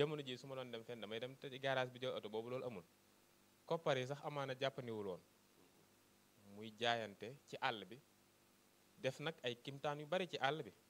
jamono ji su ma doon dem fenn damay dem te garage bi jël oto boobu loolu amul koppar yi sax amaana jàppandiwul woon muy jaayante ci àll bi def nag ay kimtaan yu bari ci àll bi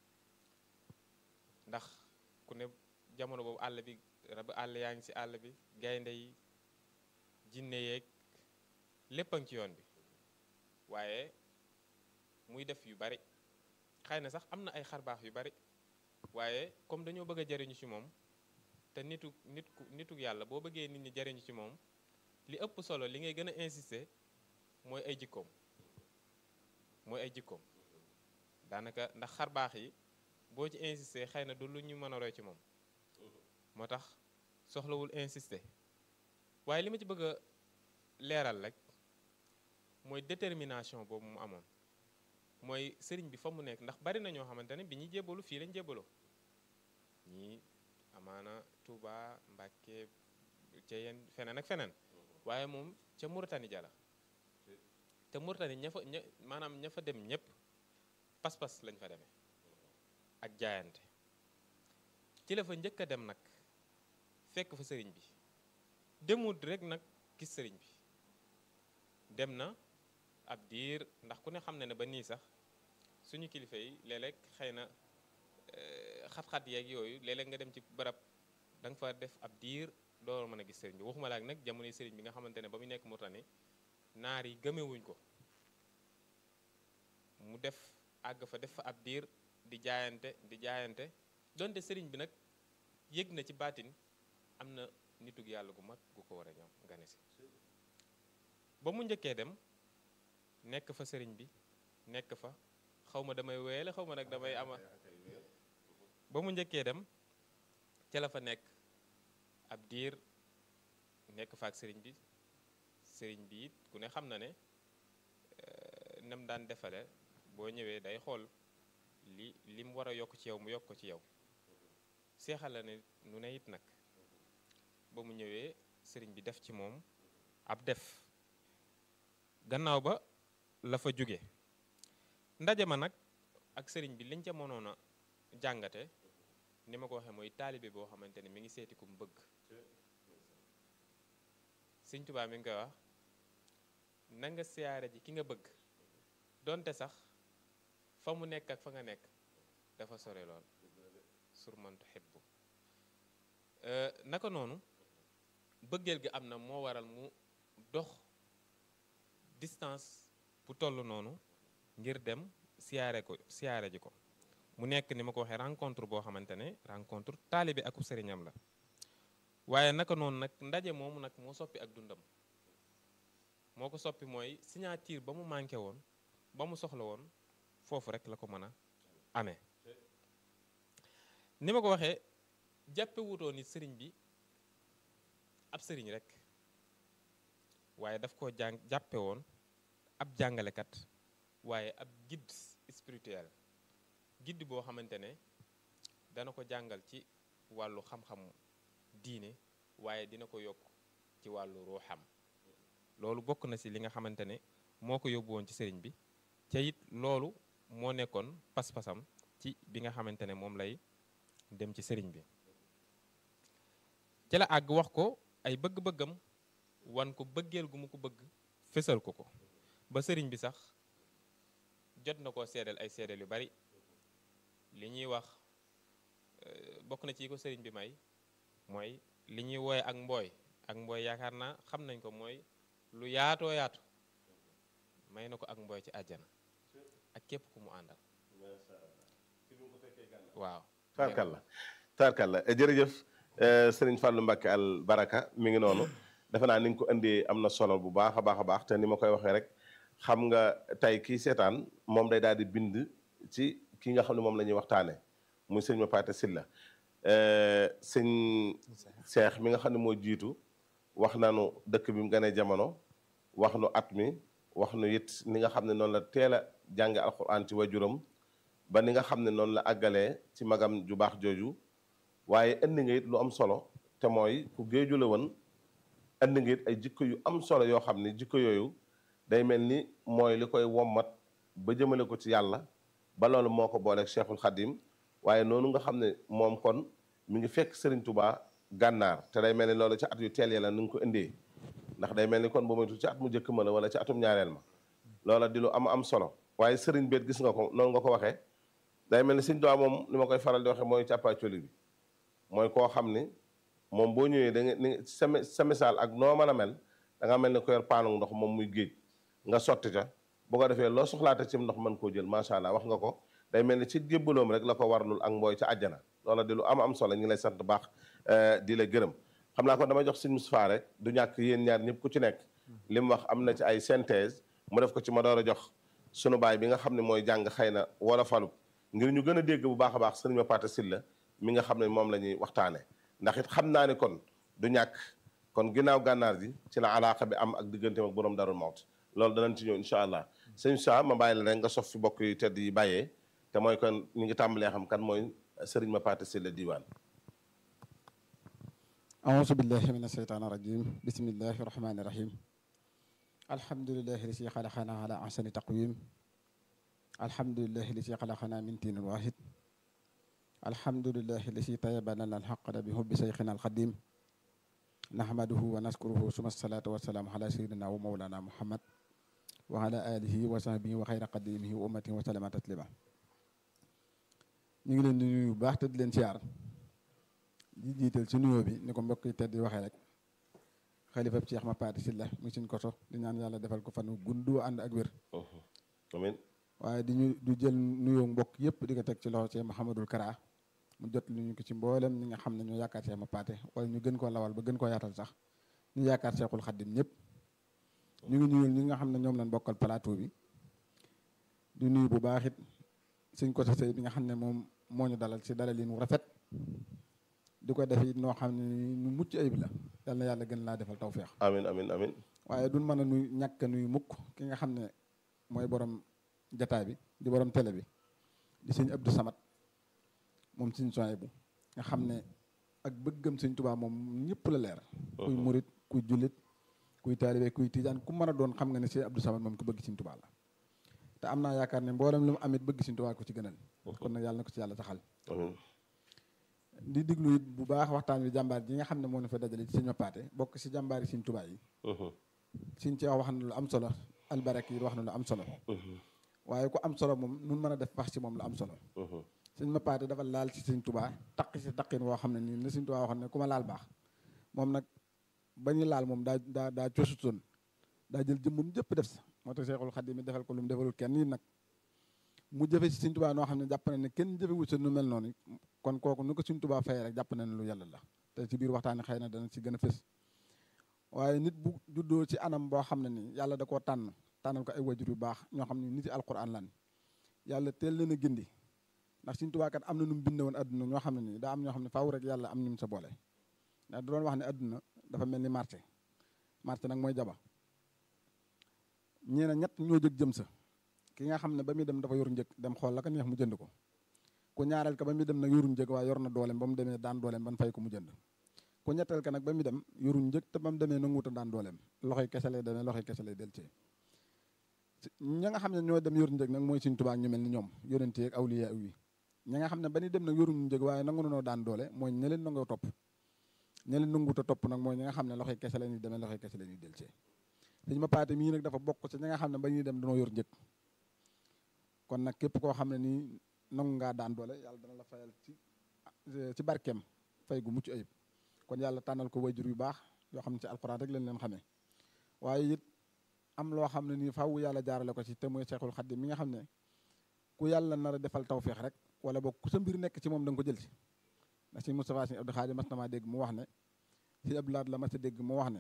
ndax ku ne jamono boobu àll bi rabu àll yaa ngi ci àll bi gaynde yi jinne yeeg lépp a ngi ci yoon bi waaye muy def yu bari xëy na sax am na ay xarbaax yu bari waaye comme dañoo bëgg a jariñu ci moom te nitu nit ku nituk yàlla boo bëggee nit ñi jariñu ci moom li ëpp solo li ngay gën a insister mooy ay jikkoom mooy ay jikkoom daanaka ndax xarbaax yi boo ci insister xëy na du lu ñu mën a roy ci moom moo tax soxlawul insister waaye li ma ci bëgg a leeral rek mooy détermination boobu mu amoon mooy sëriñ bi fa mu nekk ndax bari na ñoo xamante ne bi ñuy jébbalu fii lañ jébbaloo ñii amaana Touba Mbàkke ca yenn feneen ak feneen waaye moom ca Mauritanie jala te Mauritanie ña fa ña maanaam ña fa dem ñëpp pas-pas lañ fa demee ak jaayante ci la fa njëkk a dem nag fekk fa sëriñ bi demut rek nag gis sëriñ bi dem na ab diir ndax ku ne xam na ne ba nii sax suñu kilifa yi léeg-léeg xëy na xat-xat yeeg yooyu léeg-léeg nga dem ci barab da nga fa def ab diir doo mën a gis sëriñ bi waxuma laak nag jamonoy sëriñ bi nga xamante ne ba mu nekk Mauritanie naar yi gëmewuñ ko mu def àgg fa def fa ab diir di jaayante di jaayante donte sëriñ bi nag yëg na ci baatin am na nitug yàlla gu mag gu ko war a ñëw gane si ba mu njëkkee dem nekk fa sëriñ bi nekk fa xaw ma damay wéyale xaw ma nag damay ama ba mu njëkkee dem ca la fa nekk ab diir nekk fa ak sëriñ bi sëriñ bi it ku ne xam na ne nam daan defale boo ñëwee day xool li li mu war a yokk ci yow mu yokk ko ci yow seexal la ne nu ne it nag ba mu ñëwee sëriñ bi def ci moom ab def gannaaw ba la fa jóge ndaje ma nag ak sëriñ bi liñ ca mënoon a jàngate ni ma ko waxee mooy taalibe boo xamante ne mi ngi seeti ku mu bëgg sëñ Tuubaa mi ngi koy wax na nga siyaare ji ki nga bëgg donte sax fa mu nekk ak fa nga nekk dafa sore lool sur man tuhibbu naka noonu bëggeel gi am na moo waral mu dox distance bu toll noonu ngir dem siyaare ko siyaare ji ko mu nekk ni ma ko waxee rencontre boo xamante ne rencontre taalibe ak sëriñam la waaye naka noonu nag ndaje moomu nag moo soppi ak dundam moo ko soppi mooy signature ba mu manqué woon ba mu soxla woon foofu rek la ko mën a amee ni ma ko waxee jàppe wutoo ni sëriñ bi ab sëriñ rek waaye daf koo jàng jàppe woon ab jàngalekat waaye ab guide spirituel guide boo xamante ne dana ko jàngal ci wàllu xam-xam diine waaye dina ko yokk ci wàllu ruuxam loolu bokk na ci li nga xamante ne moo ko yóbbu woon ci sëriñ bi ca it loolu moo nekkoon pas-pasam ci bi nga xamante ne moom lay dem ci sëriñ bi ci la àgg wax ko ay bëgg-bëggam wan ko bëggeel gu mu ko bëgg fésal ko ko ba sëriñ bi sax jot na koo seedal ay seedal yu bari li ñuy wax bokk na ci ko sëriñ bi may mooy li ñuy wooye ak mbooy ak mbooy yaakaar naa xam nañ ko mooy lu yaatoo yaatu may na ko ak mbooy ci àjjana ak képp ku mu àndal waaw taarkalla taarkalla jërëjëf sëriñ Fallou Mbacke al baraka mi ngi noonu defe naa ni nga ko indee am na solo bu baax a baax a baax te ni ma koy waxee rek xam nga tey kii seetaan moom day daal di bind ci ki nga xam ne moom la ñuy waxtaane muy sëñ ma Paate Silla sëñ Seex mi nga xam ne moo jiitu wax nanu dëkk bi mu gënee jamono wax nu at mi wax nu it ni nga xam ne noonu la teel a jànge alxuraan ci wajuram ba ni nga xam ne noonu la àggalee ci magam ju baax jooju waaye indi nga it lu am solo te mooy ku géeju la woon indi nga it ay jikko yu am solo yoo xam ne jikko yooyu day mel ni mooy li koy wommat ba jëmale ko ci yàlla ba loolu moo ko booleeg Cheikhul Khadim waaye noonu nga xam ne moom kon mi ngi fekk Serigne Touba gànnaar te day mel ni loolu ci at yu teel ya la ni nga ko indee ndax day mel ni kon bu moytu ci at mu njëkk ma la wala ci atum ñaareel ma loola di lu am am solo waaye Serigne beet gis nga ko noonu nga ko waxee day mel ni Serigne Touba moom ni ma koy faral di waxee mooy càppaacoli bi mooy koo xam ni moom boo ñëwee da nga ni sa sa misaal ak noo mën a mel da nga mel ni ko yor paanu ndox moom muy géej nga sotti ca bu ko defee loo soxlaate ci ndox mën koo jël macha allah wax nga ko day mel ni ci jébbaloom rek la ko warlul ak mbooy ca àjjana loola di lu am am solo ñu ngi lay sant baax di la gërëm xam naa kon damay jox Serigne Moustapha rek du ñàkk yéen ñaar ñëpp ku ci nekk li mu wax am na ci ay synthèse mu def ko ci ma door a jox sunu baay bi nga xam ne mooy jàng xëy na wala falu ngir ñu gën a dégg bu baax a baax sëriñ ma Paate Sylla mi nga xam ne moom la ñuy waxtaane ndax it xam naa ne kon du ñàkk kon ginnaaw gànnaar ji ci la alaaka bi am ak digganteem ak borom darul mawt loolu danañ ci ñëw incha allah sëñ sa ma bàyyi la rek nga sof fi bokk yu tedd yi bàyyee te mooy kon ñu ngi tàmbalee xam kan mooy sëriñ ma Paate Sylla diiwaan أعوذ بالله من الشيطان الرجيم بسم الله الرحمن الرحيم الحمد لله الذي خلقنا على أحسن تقويم الحمد لله الذي خلقنا من تين واحد الحمد لله الذي طيب لنا الحق بحب شيخنا القديم نحمده ونشكره ثم الصلاة والسلام على سيدنا ومولانا محمد وعلى آله وصحبه وخير قديمه وأمته وسلم تسليما ñu ngi leen di nuyu bu baax te di leen siyaar di jiital ci nuyoo bi ni ko mbokk yi tedd di waxee rek xalifa bi Cheikh ma Paate Sylla mi suñ koso di ñaan yàlla defal ko fan gundu ànd ak wér amiin waaye di ñu du jël nuyoo mbokk yëpp di ko teg ci loxo Cheikh Mouhamadul Kara mu jot lu ñu ko ci mboolem ñi nga xam ne ñoo yaakaar Cheikh ma Paate wala ñu gën koo lawal ba gën koo yaatal sax ñu yaakaar Cheikhul Khadim ñëpp ñu ngi nuyul ñi nga xam ne ñoom lañ bokkal plateau bi di nuyu bu baax it suñ koso sëy bi nga xam ne moom moo ñu dalal ci dalal yi nu rafet di ko def it noo xam ne nu mucc ayib la yal na yàlla gën laa defal tawféex amiin amiin amiin waaye duñ mën a nuy ñàkk nuy mukk ki nga xam ne mooy borom jataay bi di borom télé bi di sëñ Abdou Samad moom sëñ soy bu nga xam ne ak bëggam sëñ Tuubaa moom ñëpp la leer kuy murit kuy jullit kuy taalibe kuy tijaan ku mën a doon xam nga ne sëñ Abdou Samad moom ku bëgg sëñ Tuubaa la te am naa yaakaar ne mboolem lu mu amit bëgg sëñ Tuubaa ko ci gënal kon nag yàlla na ko ci yàlla taxal amiin di diglu it bu baax waxtaan wi jàmbaar ji nga xam ne moo ñu fa dajale ci sëñ ma paate bokk si jàmbaar yi sëñ Tuubaa yi sëñ ci wax na lu am solo albarak yi wax na lu am solo waaye ku am solo moom nun mën a def wax ci moom lu am solo sëñ ma paate dafa laal ci sëñ Tuubaa taq si taqin woo xam ne nii ne sëñ Tuubaa waxoon ne ku ma laal baax moom nag ba ñu laal moom daa daa daa cosutoon daa jël jëmmum jëpp def sa moo tax Seexul Xadiim mi defal ko lu mu defalul kenn nii nag mu jëfe si Sëñ Tuubaa noo xam ne jàpp na ne kenn jëfe wut sa nu mel noonu kon kooku nu ko Sëñ Tuubaa fayee rek jàpp na ne lu yàlla la te ci biir waxtaani xëy na dana ci gën a fës waaye nit bu juddoo ci anam boo xam ne ni yàlla da koo tànn tànnal ko ay wajur yu baax ñoo xam ne nit yi alquran lan yàlla teel leen a gindi ndax Sëñ Tuubaa kat am na nu mu binde woon adduna ñoo xam ne nii daa am ñoo xam ne faaw rek yàlla am ñu mu sa boole ndax du doon wax ne adduna dafa mel ni marché marché nag mooy jaba ñeena ñett ñoo jóg jëm sa ki nga xam ne ba muy dem dafa yor njëg dem xool la ko neex mu jënd ko ku ñaareel ka ba muy dem nag yorul njëg waaye yor na dooleem ba mu demee daan dooleem ban fay ko mu jënd ku ñetteel ka nag ba muy dem yorul njëg te ba mu demee nanguwut a daan dooleem loxoy kese lay demee loxoy kese lay delcee ña nga xam ne ñoo dem yorul njëg nag mooy Sëñ Tuubaa ñu mel ni ñoom yonente ak awliya yi ña nga xam ne ba ñuy dem nag yorul njëg waaye nangu nanoo daan doole mooy ña leen nangoo topp ña leen nanguwut a topp nag mooy ñi nga xam ne loxoy kese la ñuy demee loxoy kese la ñuy delcee sëñ ma paate mii nag dafa bokk ci ñi nga xam ne ba ñuy dem danoo yor njëg kon nag képp koo xam ne nii nangu ngaa daan doole yàlla dana la fayal ci ci barkeem fay gu mucc ayib kon yàlla tànnal ko wayjur yu baax yoo xam ne ci alxuraan rek leen leen xamee waaye it am loo xam ne nii faaw yàlla jaarale ko ci te mooy Seexul Xadiim mi nga xam ne ku yàlla nar a defal tawféex rek wala boog ku sa mbir nekk ci moom da nga ko jël ci ndax si Moustapha si Abdou Xaadim mas na maa dégg mu wax ne si Abdou Lahat la mas a dégg mu wax ne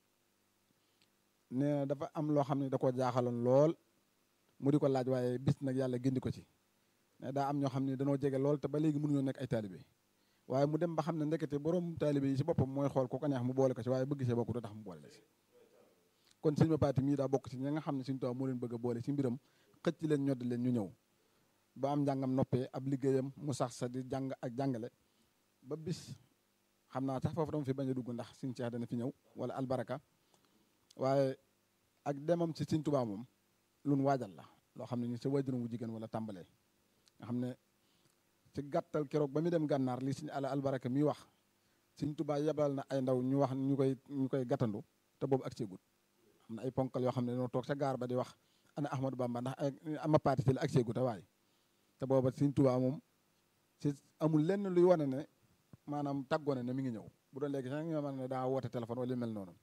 nee na dafa am loo xam ne da koo jaaxaloon lool mu di ko laaj waaye bis nag yàlla gindi ko ci ne daa am ñoo xam ne danoo jege lool te ba léegi mënuñoo nekk ay taalibe waaye mu dem ba xam ne ndekete borom taalibe yi si boppam mooy xool ku ko neex mu boole ko ci waaye bëgg see bokk du tax mu boole la si kon sëñ ma paati mii daa bokk ci ñi nga xam ne suñu tubaab moo leen bëgg a boole ci mbiram xëcc leen ñodd leen ñu ñëw ba am njàngam noppee ab liggéeyam mu sax sa di jàng ak jàngale ba bis xam naa sax foofu dama fi bañ a dugg ndax suñ ceex dana fi ñëw wala albaraka waaye ak demam ci Sëñ Tuubaa moom lu nu waajal la loo xam ne ni sa waajuram wu jigéen wala tàmbalee nga xam ne ci gàttal keroog ba muy dem gànnaar li suñu ala albaraka mi wax suñ tubaa yebal na ay ndaw ñu wax ñu koy ñu koy gàttandu te boobu ak seegut am na ay ponkal yoo xam ne dañoo toog ca gaar ba di wax ana Ahmadou Bamba ndax ama paati ci la ak seegut a waay te booba suñ tubaa moom ci amul lenn luy wane ne maanaam tàggoone ne mi ngi ñëw bu doon léegi sax ñoo mën ne daa woote téléphone wala yu mel noonu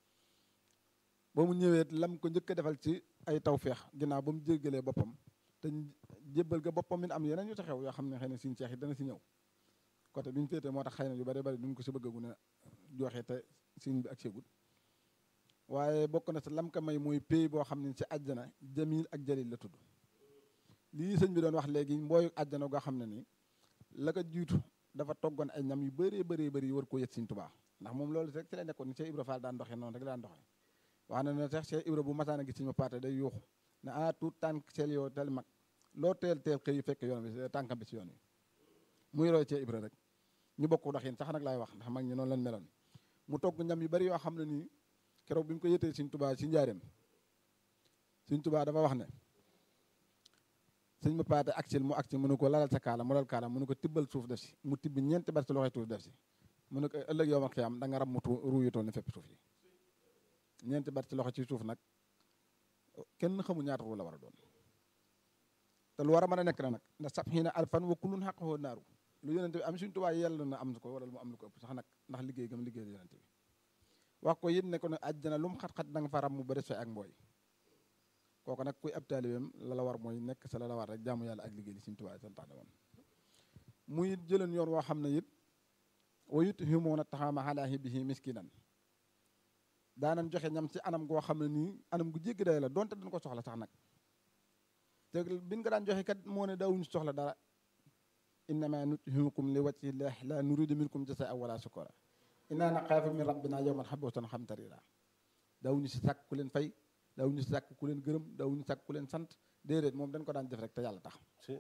ba mu ñëwee lam ko njëkk a defal ci ay tawféex ginnaaw ba mu jéggalee boppam te jébbal ga boppam min am yeneen yu ci xew yoo xam ne xëy na suñu ceex yi dana si ñëw côté bi ñu féetee moo tax xëy na yu bari bari duñ ko si bëggagu ne joxe te siñ bi ak seegut waaye bokk na si lam ka may mooy pays boo xam ne ci àjjana jamil ak jalil la tudd lii sëñ bi doon wax léegi mbooyu àjjana goo xam ne nii la ko jiitu dafa toggoon ay ñam yu bëree bëree bëri war koo yët Sëñ Tuubaa ndax moom loolu rek ci la nekkoon ni Cheikh Ibra Fall daan doxee noonu rek daan doxee wax na ne sax Cheikh Ibra bu masaan a gis ma paate day yuuxu ne ah tout tànk seel yoo tel mag loo teel teel xëy fekk yoon bi tànkam bi ci yoon wi muy roy Cheikh Ibra rek ñu bokk doxin sax nag laay wax ndax mag ñi noonu lañ meloon mu togg ñam yu bëri yoo xam ne nii keroog bi ñu ko yëtee Sëñ Tuubaa ci njaareem Sëñ Tuubaa dafa wax ne sëñ ma paate aksil mu aksil mu ne ko lalal sa kaala mu lal kaala mu ne ko tibbal suuf def si mu tibb ñeenti bar ci loxoy suuf def si mu ne ko ëllëg yow ma xiyam da nga ram mu ruuyutoon ne fépp suuf yi ñeenti bar ci loxo ci suuf nag kenn xamu ñaata ru la war a doon te lu war a mën a nekk na nag ndax sab xii na alfan wa kullun xaqoo naaru lu yonente bi am suñu tubaab yell na am ko wala mu am lu ko ëpp sax nag ndax liggéey gam liggéey yonente bi wax ko it ne ko ne àjjana lu mu xat-xat da nga fa ram mu ba des fay ak mbooy kooku nag kuy ab taalibeem la la war mooy nekk sa la la war rek jaamu yàlla ak liggéey li Sëñ Tuubaa santaane woon muy jëleen yoon woo xam ne it wa yut'imuuna taxaama alaa hubbihi miskinan daanan joxe ñam ci anam goo xam ne nii anam gu jéggi day la donte dañ ko soxla sax nag te biñ ko daan joxe kat moo ne daawuñu soxla dara innama nut'imukum li wajhi llaah la nuridu minkum jazaa wala shukura inna naxaafu min rabbina yawman abuusan qamtariira daawuñu si sàkk ku leen fay daawuñu si sàkk ku leen gërëm daawuñu sàkk ku leen sant déedéet moom dañ ko daan def rek te yàlla tax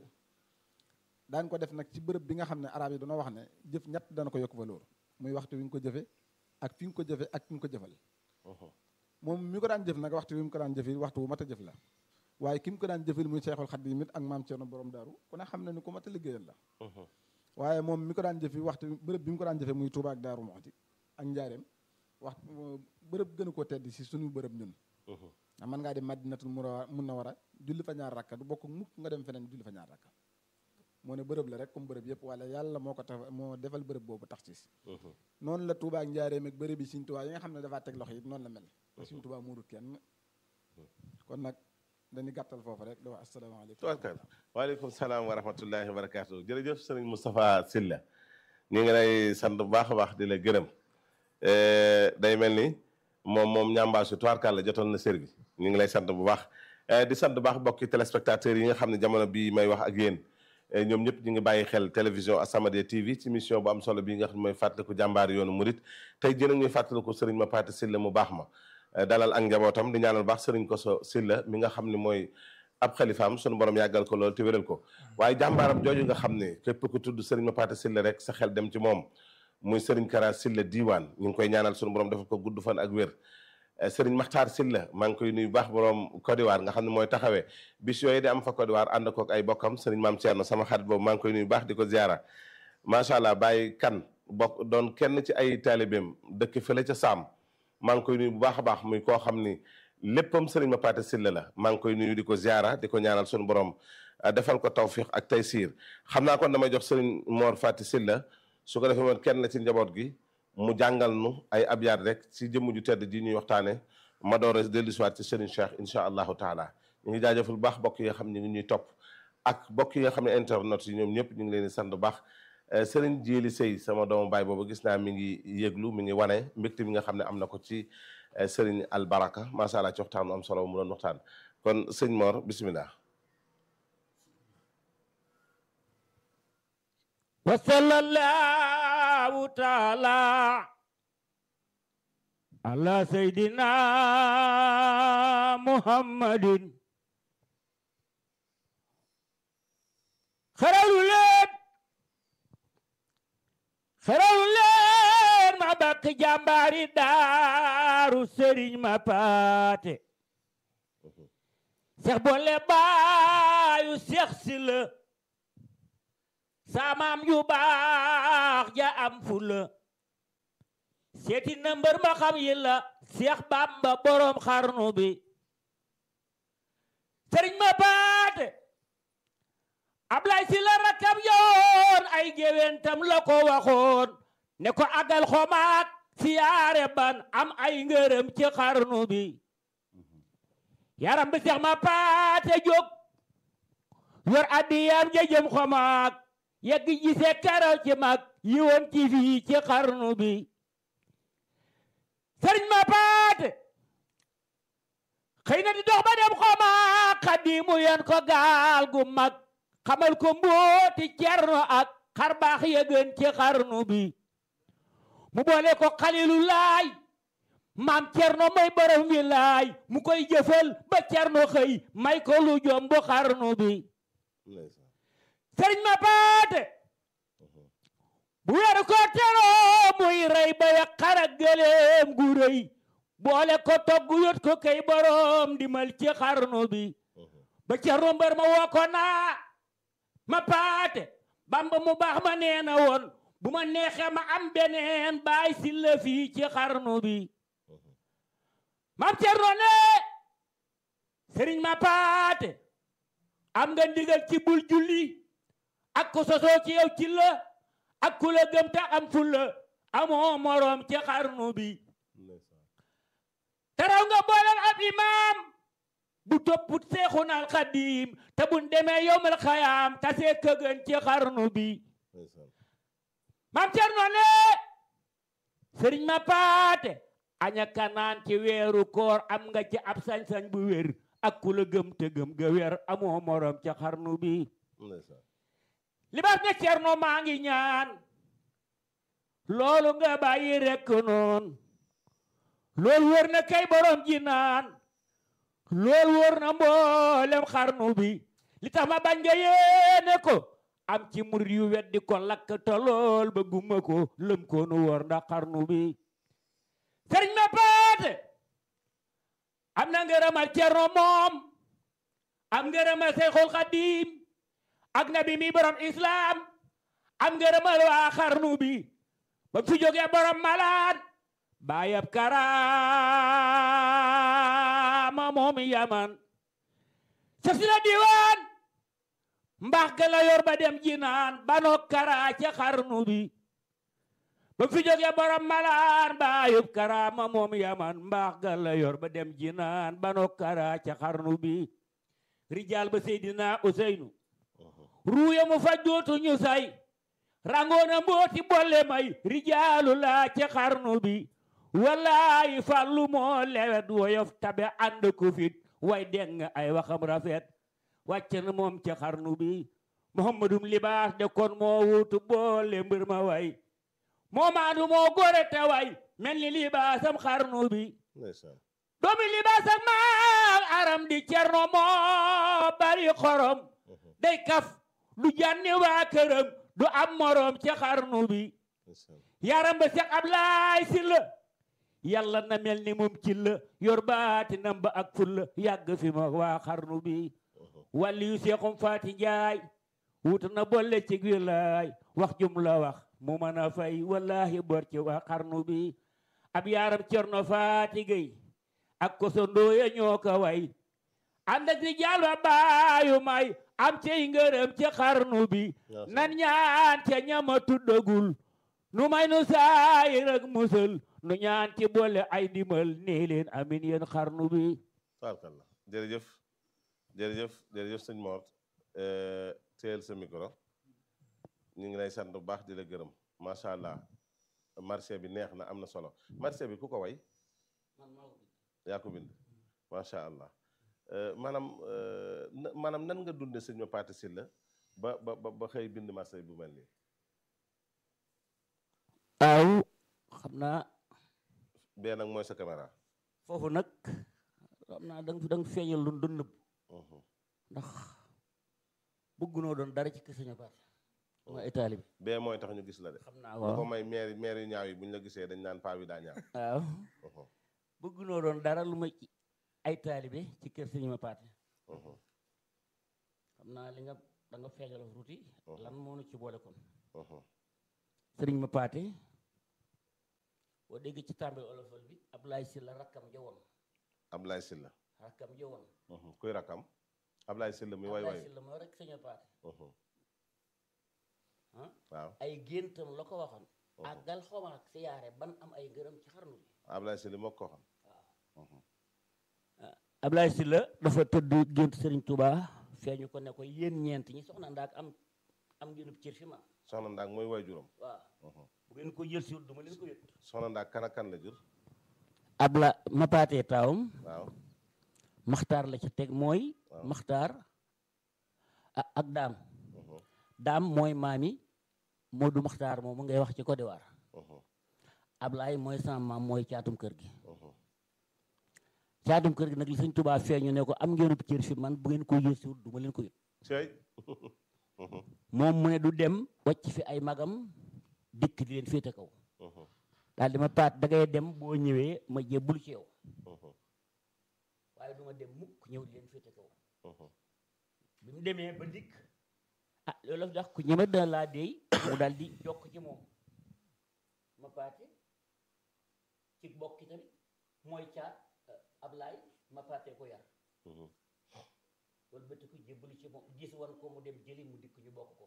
daan ko def nag ci bërëb bi nga xam ne arab yi dañoo wax ne jëf ñett dana ko yokk valeur muy waxtu wi nga ko jëfe ak fi nga ko jëfe ak fi nga ko jëfal moom mi ko daan jëf nag waxtu wi mu ko daan jëfe waxtu wu mat a jëf la waaye ki mu ko daan jëfal muy Seexul Xadiim it ak maam Cerno borom daaru ku ne xam ne ni ku mat a liggéeyal la waaye moom mi ko daan jëfe waxtu bërëb bi mu ko daan jëfe muy Tuubaa ak Daaru Muxti ak Njaareem waxtu bërëb gënu koo tedd si suñu bërëb ñun ndax mën ngaa dem Madinatul Munawwara julli fa ñaar rakka du bokk mukk nga dem feneen julli fa ñaar rakka moo ne bërëb la rek comme bërëb yëpp wala yàlla moo ko tax moo defal bërëb boobu tax ci noonu la Tuubaa ak Njaareem ak bërëb yi Sëñ Tuubaa yi nga xam ne dafaa teg loxo yi noonu la mel Sëñ Tuubaa muurut kenn kon nag dañuy gàttal foofu rek di wax asalaamaaleykum tubarkalla waaleykum salaam wa rahmatullahi wa barakaatu jërëjëf sëriñ Moustapha Sylla ñu ngi lay sant bu baax a baax di la gërëm day mel ni moom moom ñambaasu tubarkalla jotoon na sër bi ñu ngi lay sant bu baax di sant bu baax bokki téléspectateurs yi nga xam ne jamono bii may wax ak yéen ñoom ñëpp ñu ngi bàyyi xel télévision As-Samadiyya TV ci mission bu am solo bii nga xam ne mooy fàttaliku jàmbaar yoonu murit tey jën a ñuy fàttaliku sëriñ Mapaté Sylla mu baax ma dalal ak njabootam di ñaanal baax sëriñ Koso Sylla mi nga xam ne mooy ab xalifaam sunu borom yàggal ko loolu te wéral ko waaye jàmbaaram jooju nga xam ne képp ku tudd sëriñ Mapaté Sylla rek sa xel dem ci moom muy sëriñ Kara Sylla diiwaan ñu ngi koy ñaanal sunu borom defal ko gudd fan ak wér sëriñ Maxtaar Sylla maa ngi koy nuyu baax borom Côte d'Ivoire nga xam ne mooy taxawee bis yooyu di am fa Côte d'Ivoire ànd kook ay bokkam sëriñ Maam Thierno sama xarit boobu maa ngi koy nuyu baax di ko ziara macha allah bàyyi kan bokk doon kenn ci ay taalibeem dëkk fële ca Saam maa ngi koy nuyu bu baax a baax muy koo xam ni léppam sëriñ Mapaté Sylla la maa ngi koy nuyu di ko ziara di ko ñaanal sunu borom defal ko tawfiq ak taysiir xam naa kon damay jox sëriñ Mor Fati Sylla su ko defee moom kenn la ci njaboot gi mu jàngal nu ay abyaat rek ci jëmm ju tedd ji ñuy waxtaane ma door a dellu si waat ci sëriñ Cheikh incha allahu taala ñu ngi jaajëfal bu baax bokk yi nga xam ne ñu ngi ñuy topp ak bokk yi nga xam ne internet yi ñoom ñëpp ñu ngi leen di sant bu baax sëriñ Jéeli Sëy sama doomu baay boobu gis naa mi ngi yëglu mi ngi wane mbégte bi nga xam ne am na ko ci sëriñ Albaraka macha allah ci waxtaan am solo mu doon waxtaan kon sëñ Mor bisimilah. wa sallallahu taala ala sayyidina muhammadin xaralu leen xaralu leen ma bakk jàmbaari daaru sëriñ Mapaté seex boole baayu seex si la saamaam yu baax ja am fula seeti na mbër ma xam yi la Seex Bamba borom xarnu bi sëriñ ma paate Ablay si la rakkam yoon ay géwéntam la ko waxoon ne ko agal xomaak siyaare ban am ay ngërëm ci xarnu bi yaram bi Seex ma paate jóg yor addiyam jëjëm xomaak yegg gisee karaw ci mag yi woon ci fii ci xarnu bi sëriñ ma paate xëy na di dox ba dem xomaak xadimu yan ko gaal gu mag xamal ko mbooti cerno ak xar baax ya gën ci xarnu bi mu boole ko xalilu laay maam cerno mooy borom wi laay mu koy jëfal ba cerno xëy may ko lu jomb xarnu bi ndeysaan sëriñ ma paate bu weeru ko teroo muy rey ba ya xara gëleem gu rëy boole ko togg yot ko kay borom dimal ci xarnu bi ba cerno mbër ma woo ko naa ma paate bamba mu baax ma nee na woon bu ma neexee ma am beneen baay si la fii ci xarnu bi mam cerno ne sëriñ ma paate am nga ndigal ci bul julli ak ko sosoo ci yow ci la ak ku la gëm ta am fulla amoo moroom ci xarnu bi ndeysaan taraw nga booleel ab imaam bu topput seexuna al xadiim te buñ demee yowmal xayaam tasee këgën ci xarnu bi ndeysaan mam cerno ne sëriñ ma paate aña kanaan ci weeru koor am nga ci ab sañ-sañ bu wér ak ku la gëm te gëm ga wér amoo moroom ci xarnu bi ndeysaan libaas ne cerno maa ngi ñaan loolu nga bàyyi rekk noon loolu wër na kay borom ji naan loolu wër na mboolem xarnu bi li tax ma bañ nga yéene ko am ci murid yu weddi ko lakk te lool ba gumma ko lëm ko nu wor ndax xarnu bi sëriñ ma paate am na ngërëmal cerno moom am ngërëmal Seyxul Xadiim ak nabi mi borom islam am ngërëmal waa xarnu bi ba fi jógee borom malaan baayab karaama moom yaman sa si la diwaan mbaax ga la yor ba dem jinaan banoo kara ca xarnu bi ba fi jógee borom malaan baayab karaama moom yaman mbaax ga la yor ba dem jinaan banoo kara ca xarnu bi rijaal ba seydina useynu ruuya mu fa jootu ñu say rangoona mbooti bolle may rijaalu laa ci xarnu bi walaayi fàllu moo lewet woyof tabe ànd ko fit way deng ay waxam rafet wàcc na moom ci xarnu bi muhammadum libaas de kon moo wuutu boole mbir ma way moo maandu moo gore te way mel ni libaasam xarnu bi ndeysaan doomi libaasam maam aram di cerno moo bari xorom day kaf du jànni waa këram du am moroom ci xarnu bi ndeysaan yaram ba Seex Ablaay Si la yàlla na mel ni moom ci la yor baati nam ba ak ful la yàgg fi ma waa xarnu bi wàlli yu seexum faati njaay wut na bolle ci wilaay wax jum la wax mu mën a fay wallahi bor ci waa xarnu bi ab yaram cerno faati gay ak ko so ndooya ñoo ko way ànd ak di jaal ba baayu may am cey ngërëm ci xarnu bi nan ñaan ca ñama tuddagul nu may nu saayir ak musal nu ñaan ci boole ay ndimal nee leen amin yéen xarnu bi tabarkalla jërëjëf jërëjëf jërëjëf sëñ Mor teel sa micro ñu ngi lay sant bu baax di la gërëm macha allah marché bi neex na am na solo marché bi ku ko way yaa ko bind macha allah Euh, maanaam euh, na- maanaam nan nga dunde sëñ ma Paate Sylla ba ba ba ba xëy bind marché bu mel nii waaw xam naa bee nag mooy sa caméra foofu nag xam naa da nga da nga feeñal lu doon nëbb Mhm. ndax bëggunoo doon dara ci kër Sëñ Paate mooy ay taalibe bee mooy tax ñu gis la de xam naa lu ko waaw may maire maire yu ñaaw yi bu ñu la gisee dañ naan paa bi daa ñaaw waaw Mhm. bëggunoo doon dara lu ma ci ay taalibe ci kër Sëñ Paate Mhm. xam naa li nga da nga feeñal tuuti lan moo nu ci boole kon Mhm. sëriñ ma paate boo dégg ci tàmbali olofal bi Ablaye Sylla rakkam jawoon Ablaye Sylla rakkam jawoon Mhm. kuy rakam Ablaye Sylla mi way Ablaye way Sylla moo rek sëñ ma paate Mhm. ah waaw ay géntam la ko waxoon àggal xawma ak siyaare ban am ay ngërëm ci xarnu bi Ablaye Sylla moo ko xam Ablaye Sylla dafa tëdd gént Serigne Touba feeñu ko ne ko yéen ñeent ñi soxna ndaak am am ngeenub cër fi ma soxna ndaak mooy way juróom waaw Mhm. bu ngeen ko jël si wut duma leen ko yët soxna ndaak kan ak kan la jur Abla ma paatee taawam waaw maxtaar la ca teg mooy Waaw. maxtaar a- ak daam Mhm. daam mooy maami Moodu maxtaar moomu ngay wax ci Côte d'Ivoire Mhm. Ablaye mooy sama maam mooy caatum kër gi Mhm. caatum kër gi nag li sëñ Touba feeñu ne ko am ngeenub cër fi man bu ngeen ko jël si wut duma leen ko yët cey Mhm. moom mu ne du dem wàcc fi ay magam dikk di leen féete kaw Mhm. daal di ma paat da ngay dem boo ñëwee ma jébbul ci yow Mhm. waaye du ma dem mukk ñëw di leen féete kaw Mhm. bi mu demee ba dikk ah loolu la tax ku ñeme dana laa deey mu daal di jokk ci moom ma paate ci bokki tamit mooy caat Ablaay ma paate ko yar Mhm. loolu bëtt ko jébbalu ci moom gis wan ko mu dem jëli mu dikk ñu bokk ko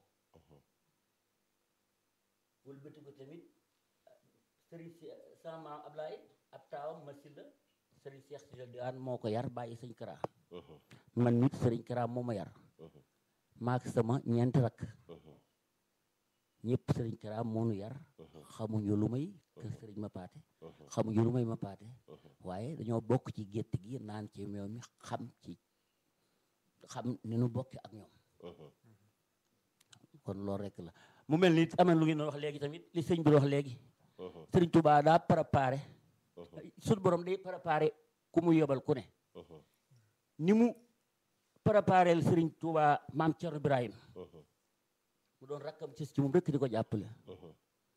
loolu bëtt ko tamit sëriñ si sama maam Ablaay ab taawam ma silla sëriñ Seex si di aan moo ko yar bàyyi sëñ Kara Mhm. man nit sëriñ Kara moo ma yar Mhm. maak sama ñeenti rakk Mhm. ñëpp sëriñ Kara moo nu yar Mhm. xamuñu lu may kër sëriñ ma paate Mhm. xamuñu lu may ma paate Mhm. waaye dañoo bokk ci gétt gi naan ci meew mi xam ci xam ni nu bokki ak ñoom Mhm. kon loolu rekk la mu mel ni am na lu ngeen doon wax léegi tamit li sëñ bi wax léegi Mhm. sëriñ Touba daa préparé Mhm. suñu borom day préparé ku mu yebal ku ne Mhm. ni mu préparé sëriñ Touba maam Thierno Ibrahim Mhm. mu doon rakkam ci ci moom rekk di ko jàppale Mhm.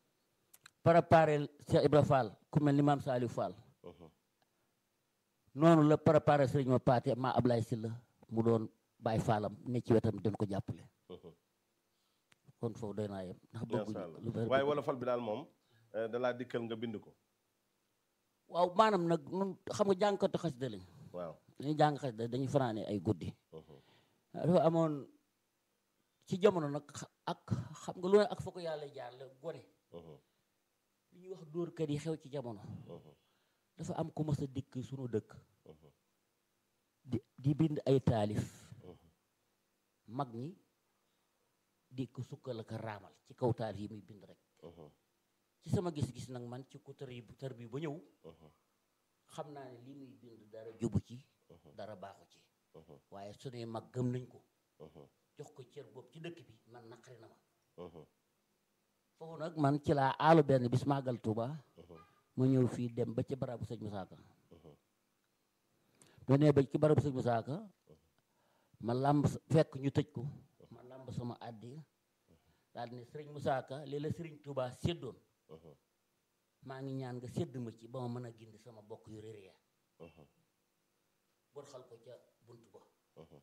préparé Cheikh Ibra Fall ku mel ni maam Saliou Fall Mhm. noonu la préparé sëriñ ma paate maa Ablaye Sylla mu doon bàyyi faalam ne ci wetam doon ko jàppale Mhm. kon foofu doy naa yem ndax Masha bëgguñu Allah lu bari waaye wolofal bi daal moom eh, dalaa dikkal nga bind ko waaw maanaam nag nun xam nga jàngkatu xasida lañ waaw dañuy jàng xasida dañuy fanaane ay guddi Mhm. dafa amoon ci jamono nag xa- ak xam nga lu ne ak fa ko yàlla jaar la gone Mhm. li ñuy wax dóorkat yi xew ci jamono Mhm. dafa am ku mas a dikk sunu dëkk Mhm. di di bind ay taalif Mhm. mag ñi di ko sukkal ak a raamal ci kaw taalif yi muy bind rek Mhm. ci sama gis-gis nag man ci ku tër yi tër bi ba ñëw Mhm. xam naa ne li muy bind dara jubu ci Mhm. dara baaxu ci Mhm. waaye su ne mag gëm nañ ko Mhm. jox ko cër boobu ci dëkk bi man naqari na ma Mhm. foofu nag man ci laa aalu benn bis màggal Tuuba Mhm. ma ñëw fii dem ba ci barabu sëñ Musaa Ka Mhm. ba nee ba ci barabu sëñ Musaa Ka ma làmb sa- fekk ñu tëj ko ma làmb sama àddi daal ne sëriñ Musaa Ka lii la sëriñ Tuuba séddoon Mhm. maa ngi ñaan nga sédd ma ci ba ma mën a gindi sama bokk yu réer ya Mhm. bor xal ko ca bunt ba Mhm.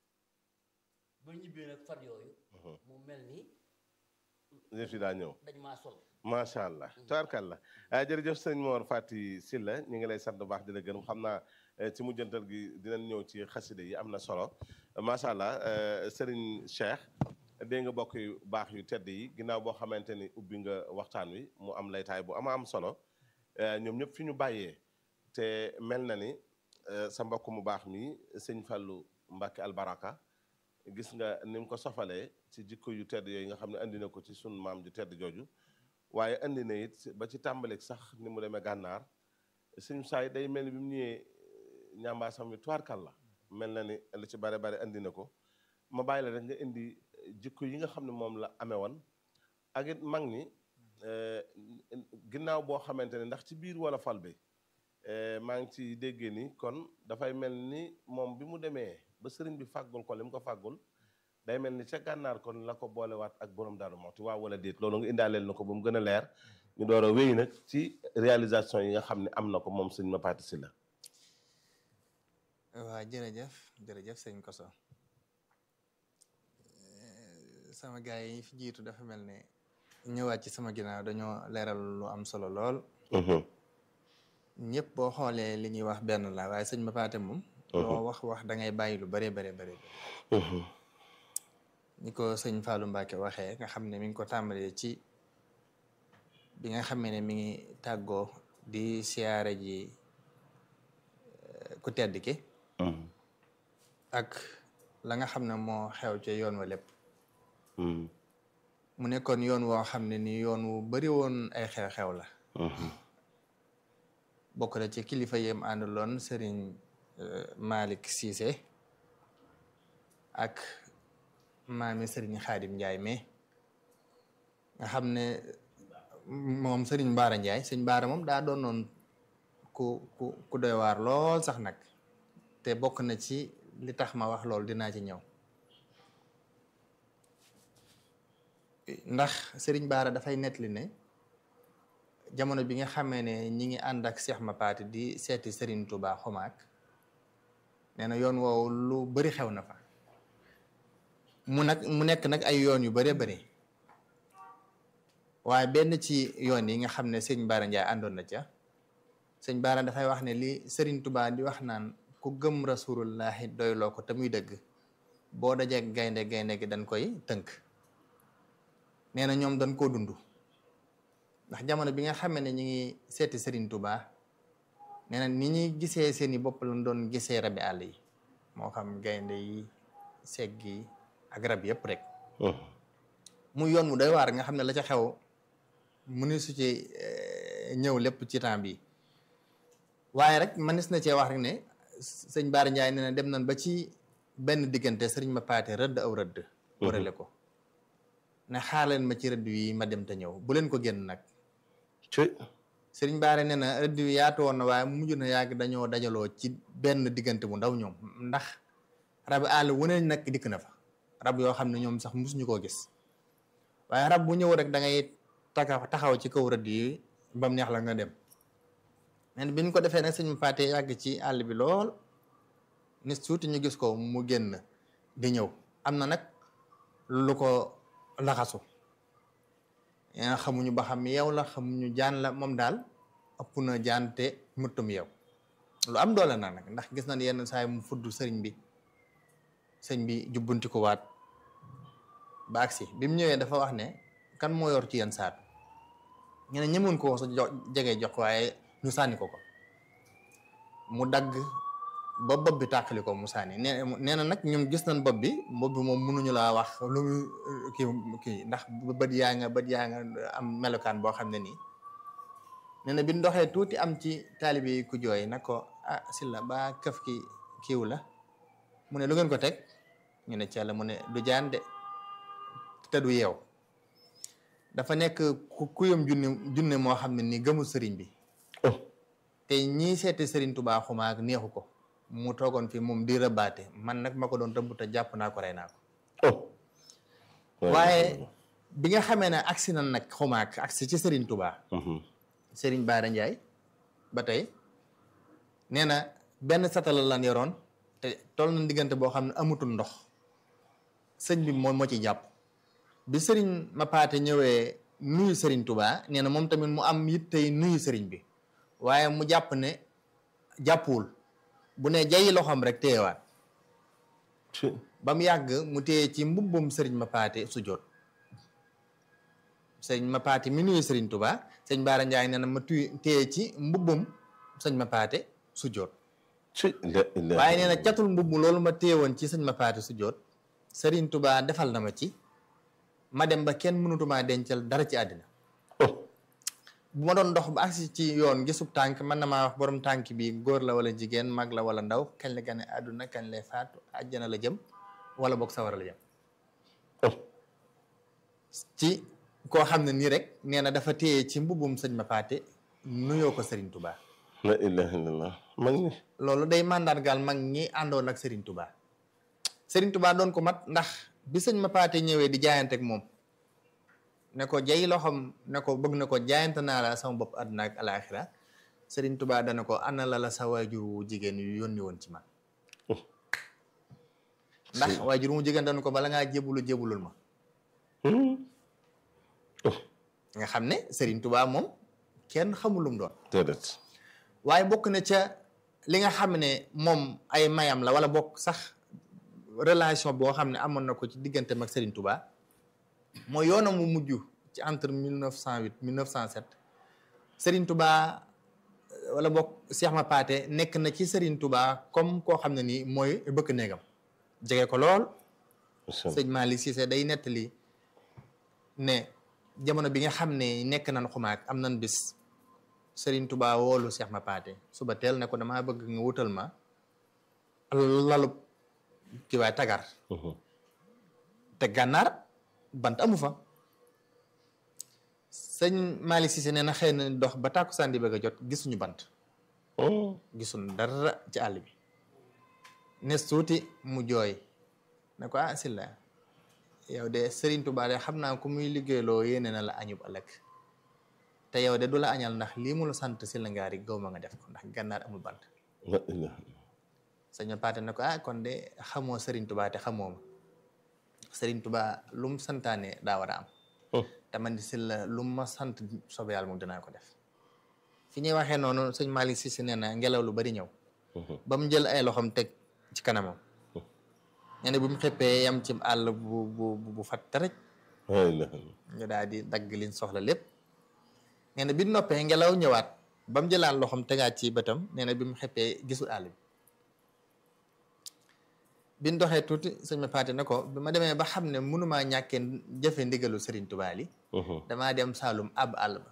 ba ñibbee nag fan yooyu Mhm. mu mel ni yëf yi daa ñëw dañ maa sol macha allah tabarkalla ah jërëjëf sëñ Mor Fati Sylla ñu ngi lay sant bu baax di la gërëm xam naa eh, ci mujjantal gi dinañ ñëw ci xaside yi am na solo macha allah eh, Serigne Cheikh dégg nga bokk yu baax yu tedd yi ginnaaw boo xamante ni ubbi nga waxtaan wi mu am laytaay bu ama am solo eh, ñoom ñëpp fi ñu bàyyee te mel na ni eh, sa mbokk mu baax mi sëñ Fallou Mbacke Albaraka gis nga ni mu ko sofalee ci jikko yu tedd yooyu nga xam ne andi na ko ci sunu maam ju tedd jooju waaye andi na it ba ci tàmbalik sax ni mu demee gànnaar suñu saay day mel ni bi mu ñëwee ñambaasam bi tuwaarkal la mel na ni lu ci bare bare andi na ko ma bàyyi la rek nga indi jikko yi nga xam ne moom la amee woon ak it mag ñi eh, ginnaaw boo xamante ne ndax ci biir wala fal bi eh, maa ngi ci déggee ni kon dafay mel ni moom bi mu demee ba sëriñ bi fàggul ko li mu ko fàggul day mel ni ca gànnaar kon la ko boolewaat ak borom Daaru Muxti waaw wala déet loolu nga indaaleel na ko ba mu gën a leer ñu door a wéy nag ci réalisation yi nga xam ne am na ko moom sëñ Mapaty Sylla waa jërëjëf jërëjëf sëñ Koso sama gaay yi fi jiitu dafa mel ne ñëwaat ci sama ginnaaw dañoo leeral lu am solo lool ñëpp boo xoolee li ñuy wax benn la waaye sëñ ma paate moom loo wax wax da ngay bàyyi lu bare bare bare ni ko sëñ Fallou Mbacke waxee nga xam ne mi ngi ko tàmbalee ci bi nga xamee ne mi ngi tàggoo di siyaare ji ku tedd ki ak la nga xam ne moo xew ci yoon wa lépp mu nekkoon yoon woo xam ne ni yoon wu bari woon ay xew-xew la bokk na ci kilifa yem àndaloon sëriñ Malick Cissé ak maami sëriñ Xaadim Njaay mais nga xam ne moom sëriñ Baara Njaay sëriñ Baara moom daa doon noon ku ku ku doy waar lool sax nag te bokk na ci li tax ma wax loolu dinaa ci ñëw ndax sëriñ Baara dafay nettali ne jamono bi nga xamee ne ñi ngi ànd ak Cheikh Mapaati di seeti sëriñ Touba Xomaak nee na yoon woowu lu bari xew na fa mu nag mu nekk nag ay yoon yu bëree bëri waaye benn ci yoon yi nga xam ne sëñ Baara Ndiaye àndoon na ca sëñ Baara dafay wax ne li sëriñ Touba di wax naan ku gëm rasulullahi doyloo ko te muy dëgg boo dajee gaynde gaynde gi dañ koy tënk nee na ñoom dañ koo dund ndax jamono bi nga xamee ne ñu ngi seeti sëriñ Touba nee na ni ñuy gisee seeni bopp lañ doon gisee rabi àll yi moo xam gaynde yi segg yi ak rab yëpp rek muy yoon mu doy waar nga xam ne la ca xew mu ni su ci ñëw lépp ci temps bi waaye rek manis na cee wax rek ne sëñ Baara Ndiaye nee na dem nañ ba ci benn diggante sëriñ ma paate rëdd aw rëdd warale ko ne xaar leen ma ci rëdd yi ma dem te ñëw bu leen ko génn nag sëriñ Baara nee na rëdd yi yaatu woon na waaye mu mujj na yàgg dañoo dajaloo ci benn diggante bu ndaw ñoom ndax rabi àll wu ne nag dikk na fa rab yoo xam ne ñoom sax musuñu koo gis waaye rab bu ñëw rek da ngay taxaw taxaw ci kaw rëdd yi bam neex la nga dem nen bi ñu ko defee nag sëñ Paate yàgg ci àll bi lool ni suuti ñu gis ko mu génn di ñëw am na nag lu ko laxasu yaa xamuñu ba xam yow la xamuñu jaan la moom daal ëpp na jaan te muttum yow lu am doole na nag ndax gis nañ yenn saa yi mu fudd sëriñ bi sëñ bi jubbunti ko waat ba agsi bi mu ñëwee dafa wax ne kan moo yor ci yenn saat ñu ne ñemoon ko sa jege jox waaye ñu sànni ko ko mu dagg ba bopp bi tàqali ko mu sànni nee nee na nag ñoom gis nañ bopp bi bopp bi moom mënuñu laa wax lu mu kii kii ndax bët yaa nga bët yaa nga am melokaan boo xam ne nii nee na bi ndoxee tuuti am ci taalibe yi ku jooy na ko ah silla ba këf ki kiiw la mu ne lu ngeen ko teg ñu ne ci yàlla mu ne du jaan de te du yeew dafa nekk ku kuyam junne junne moo xam ne ni gëmul sëriñ bi te ñii seeti sëriñ Tuubaa xumaag neexu ko mu toogoon fi moom di rëbbaate man nag ma ko doon rëbb te jàpp naa ko rey naa ko waaye bi nga xamee ne agsi na nag xumaag agsi ci sëriñ Tuubaa sëriñ Baara Njaay ba tey nee na benn satala lan yoroon te toll na diggante boo xam ne amutul ndox sëñ bi moom moo ci jàpp bi sëriñ ma paate ñëwee nuyu sëriñ Touba nee na moom tamit mu am it tey nuyu sëriñ bi waaye mu jàpp ne jàppuwul bu ne jayi loxoom rek téyewaat ba mu yàgg mu téye ci mbubbum sëriñ ma paate su jot sëriñ ma paate mi nuyu sëriñ Touba sëñ Baara Njaay nee na ma tuy téye ci mbubbum sëñ ma paate su jot waaye nee na catul mbubb loolu ma téye woon ci sëñ ma paate su jot sëriñ Touba defal na ma ci ma dem ba kenn mënutuma dencal dara ci àddina bu ma doon dox ba agsi ci yoon gisub tànk mën na maa wax borom tànk bi góor la wala jigéen mag la wala ndaw kañ la gane àdduna kañ lay faatu àjjana la jëm wala boog sawara la jëm ci koo xam ne nii rek nee na dafa téye ci mbubum sëñ ma paate nuyoo ko Serigne Touba. la ilaha illallah mag ñi loolu day mandargaal mag ñi àndoon ak Serigne Touba Serigne Touba doon ko mat ndax bi sëñ ma paate ñëwee di jaayante ak moom ne ko jay loxoom ne ko bëgg na ko jaayante naa la sama bopp àdduna ak alaaxira Serigne Touba dana ko ana la la sa waajur wu jigéen yu yónni woon ci man ndax waajur mu jigéen dana ko bala ngaa jébulu jébulul ma nga xam ne Serigne Touba moom kenn xamul lu mu doon déedéet waaye bokk na ca li nga xam ne moom ay mayam la wala bokk sax relation boo xam ne amoon na ko ci digganteem ak Serigne Touba mooy yoonam mu mujj ci entre 1908 1907 Serigne Touba wala bokk Cheikh Ma Paate nekk na ci Serigne Touba comme koo xam ne nii mooy bëkk néegam jege ko lool sëñ Malick Cissé day nettali ne jamono bi nga xam ne nekk nan xumaak am nan bis Serigne Touba woolu Cheikh Ma Paate suba teel ne ko damaa bëgg nga wutal ma lalub ki waay tagar te gànnaar bant amu fa sëñ Malick Cissé nee na xëy na dox ba tàkkusaan di bëgg a jot gisuñu bant gisuñu dara ci àll bi nes tuuti mu jooy ne ko ah silla yow de Serigne Touba de xam naa ku muy liggéeyloo yéene na la añub ëllëg te yow de du la añal ndax lii mu la sant si la ngaari gaw ma nga def ko ndax gànnaar amul bant sëñ Paate ne ko ah kon de xamoo Serigne Touba te xamoo ma Serigne Touba lu mu santaane daa war a am te man di si la lu ma sant soobee yàlla moom dinaa ko def fi ñuy waxee noonu sëñ Malick Cissé nee na ngelaw lu bari ñëw ba mu jël ay loxoom teg ci kanamam nee na bu mu xëppee yam ci àll bu bu bu fat taraj ñu daal di dagg liñ soxla lépp nee na bi noppee ngelaw ñëwaat ba mu jëlaat loxoom tegaat ci bëtam nee na bi mu xëppee gisul àll bi biñ doxee tuuti sëñ ma paate na ko bi ma demee ba xam ne mënumaa ñàkkee jëfe ndigalu Serigne Touba li damaa dem Saalum ab àll ba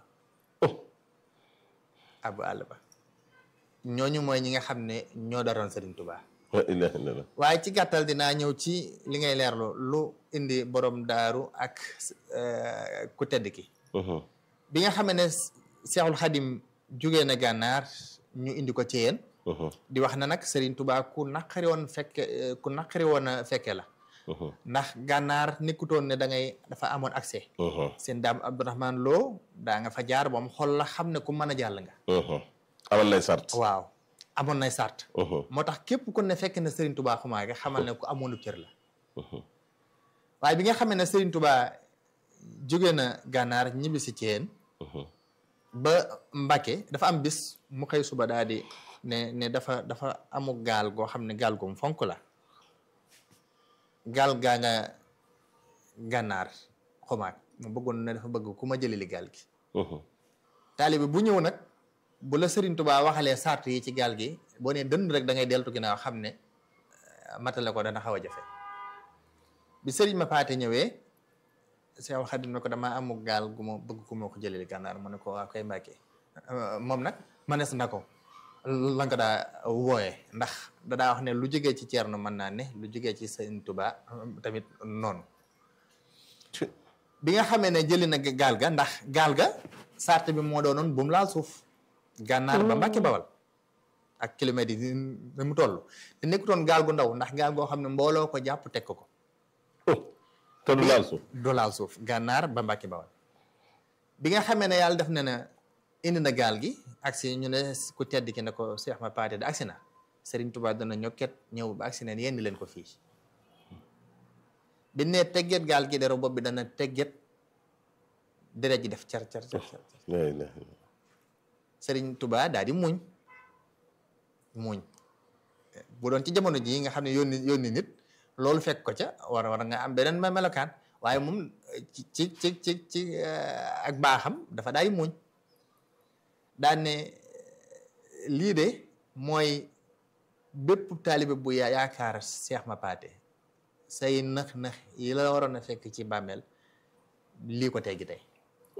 ab àll ba ñooñu mooy ñi nga xam ne ñoo daroon Serigne Touba waaye ci gàttal dinaa ñëw ci li ngay leerlu lu indi borom daaru ak ku tedd ki bi nga xam ne Seexul Xadim jugee na gànnaar ñu indi ko ci yéen di wax na nag Serigne Touba ku naqari woon fekke ku naqari woon a fekke la ndax gànnaar nekkutoon ne da ngay dafa amoon accès seen daam Abdourahman Lo daa nga fa jaar ba mu xool la xam ne ku mën a jàll nga amal nay sart waaw amoon nay sart moo tax képp ku ne fekk na Serigne Touba xumaa nga xamal ne ku amoonu cër la waaye bi nga xamee ne Serigne Touba jóge na gànnaar ñibbi si Thiène ba Mbacke dafa am bis mu xëy suba daal di ne ne dafa dafa amu gaal goo xam ne gaal goom fonk la gaal gaa nga gànnaar xumaag mu bëggoon ne dafa bëgg ku ma jëli li gaal gi taalibe bu ñëw nag bu la Serigne Touba waxalee sart yi ci gaal gi boo nee dënd rek da ngay deltu ginnaaw xam ne matale ko dana xaw a jafe bi Serigne ma paate ñëwee Seex Xadim ne ko damaa amu gaal gu ma bëgg ku ma ko jëlee li gànnaar mu ne ko waa koy Mbàkke moom nag manees na ko la nga daa wooyee ndax da daa wax ne lu jógee ci Ceerno mën naa ne lu jógee ci Serigne Touba tamit noonu bi nga xamee ne jëli na gaal ga ndax gaal ga sart bi moo doonoon bu mu laal suuf gànnaar ba Mbàkke Bawal ak kilomètres yi ni mu toll te nekkutoon gaal gu ndaw ndax gaal goo xam ne mbooloo ko jàpp teg ko ko te du laal suuf du laal suuf gànnaar ba Mbàkke Bawal bi nga xamee ne yàlla def na ne indi na gaal gi agsi ñu ne ku tedd ki ne ko Seex ma paate da agsi na Serigne Touba dana ñokket ñëw ba agsi neen yenni leen ko fii bi ne tegget gaal gi dero bopp bi dana tegget deret ji def car car car car Serigne Touba daal di muñ muñ bu doon ci jamono jii nga xam ne yónni yónni nit loolu fekk ko ca war war nga am beneen ma melokaan waaye moom ci ci ci ci ci ak baaxam dafa daal di muñ daan ne lii de mooy bépp taalibe bu yaa yaakaar Seex ma paate say nëx-nëx yi la waroon a fekk ci bàmmeel lii ko teggi tey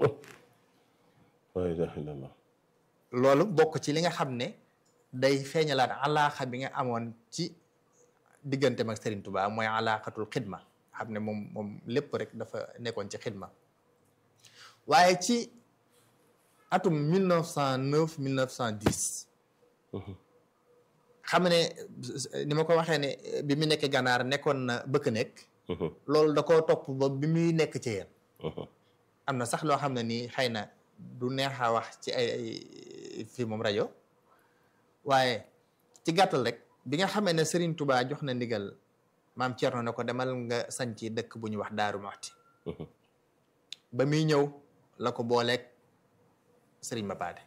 la ilaha illallah loolu bokk ci li nga xam ne day feeñalaat alaaxa bi nga amoon ci digganteem ak Serigne Touba mooy alaaxatul xidma xam ne moom moom lépp rek dafa nekkoon ci xidma waaye ci atum 1909 1910 xam ne ni ma ko waxee ne bi mu nekkee gànnaar nekkoon na bëkk nekk loolu da koo topp ba bi muy nekk ci yéen am na sax loo xam ne nii xëy na du neex a wax ci ay fii moom rajo waaye ci gàttal rek bi nga xamee ne Serigne Touba jox na ndigal maam Thierno ne ko demal nga sanci dëkk bu ñuy wax Daaru Muxti ba muy ñëw la ko booleeg sëriñ Mapaate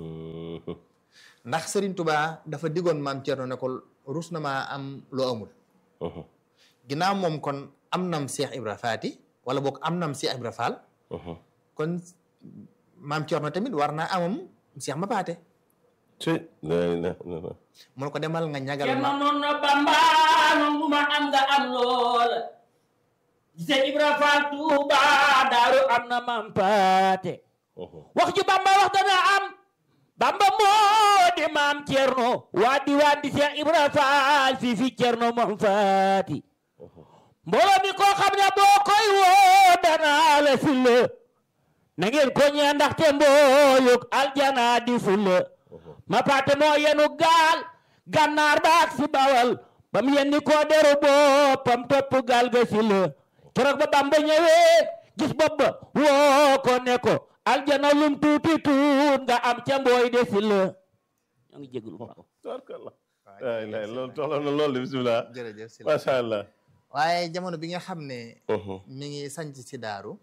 ndax sëriñ Touba dafa diggoon maam Thierno ne ko rus na maa am loo amul ginnaaw moom kon am nam Cheikh Ibra Faati wala boog am nam Cheikh Ibra Fall kon maam Thierno tamit war naa amam Cheikh Mapaate ci la ilaha illallah mun ko demal nga ñagal Cerno ma noon na Bamba noon bu ma am nga am loola gise Ibra Faal Tuuba daaru am na mampaate wax ju Bamba wax dana am Bamba moo di maam Cerno waa di waa di Seex Ibra Faal fii fi Cerno moom faati mbooloo mi koo xam ne boo koy woo dana la fulla na ngeen ko ñee ndaxte mbooyuk aljana di fulla ma paate moo yenu gaal gànnaar baak si bawal bam yenni koo deru boppam topp gaal ga si la keroog ba Bamba ñëwee gis bopp ba woo ko ne ko aljana lum tuuti tuut nga am ca mbooy de si la ñoo ngi jéglu baax tabarkallah la ilaha loolu toxla na loolu bismillah jërëjëf si la macha allah waaye jamono bi nga xam ne mi ngi sanc si daaru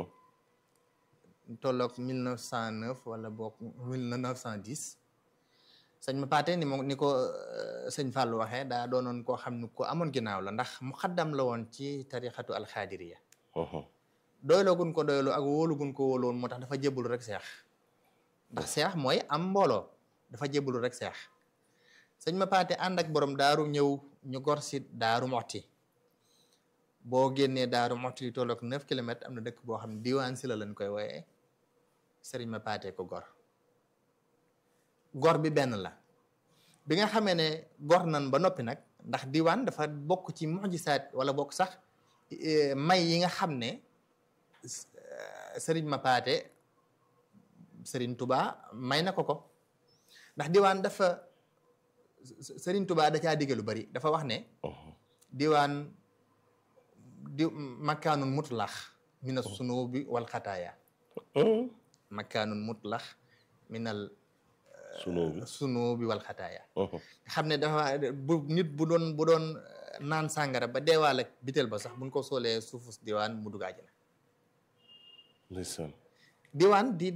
tolloog 1909 wala boog 1910 sëñ ma paate ni mo ni ko euh, sëñ Fallou waxee daa doonoon koo xam ne ko amoon ginnaaw la ndax mu xaddam la woon ci tarixatu alxaadiriya doyloo gun ko doyloo ak wóolu gun ko wóolu woon moo tax dafa jébbalu rek seex ndax seex mooy am mbooloo dafa jébbalu rek seex sëñ ma paate ànd ak borom daaru ñëw ñu gor si daaru moxti boo génnee daaru moxti li tolloog 9 kilomètres am na dëkk boo xam ne diwaan si la lañ koy wooyee sëriñ ma paate ko gor gor bi benn la bi nga xamee ne gor nan ba noppi nag ndax diwaan dafa bokk ci mujisaat wala bokk sax eh, may yi nga xam ne s- eh, sëriñ ma paate sëriñ Touba may na ko ko ndax diwaan dafa s- sëriñ Touba da caa digge lu bari dafa wax ne diwaan di makkaanun mutlax mina sunubi wal xataaya makkaanun mutlax minal sunu bi sunubi wal xataaya nga xam ne dafa bu nit bu doon bu doon naan sàngara ba deewaal ak bitel ba sax buñ ko soolee suufus diwaan mu dugg àjjana ndeysaan diwaan di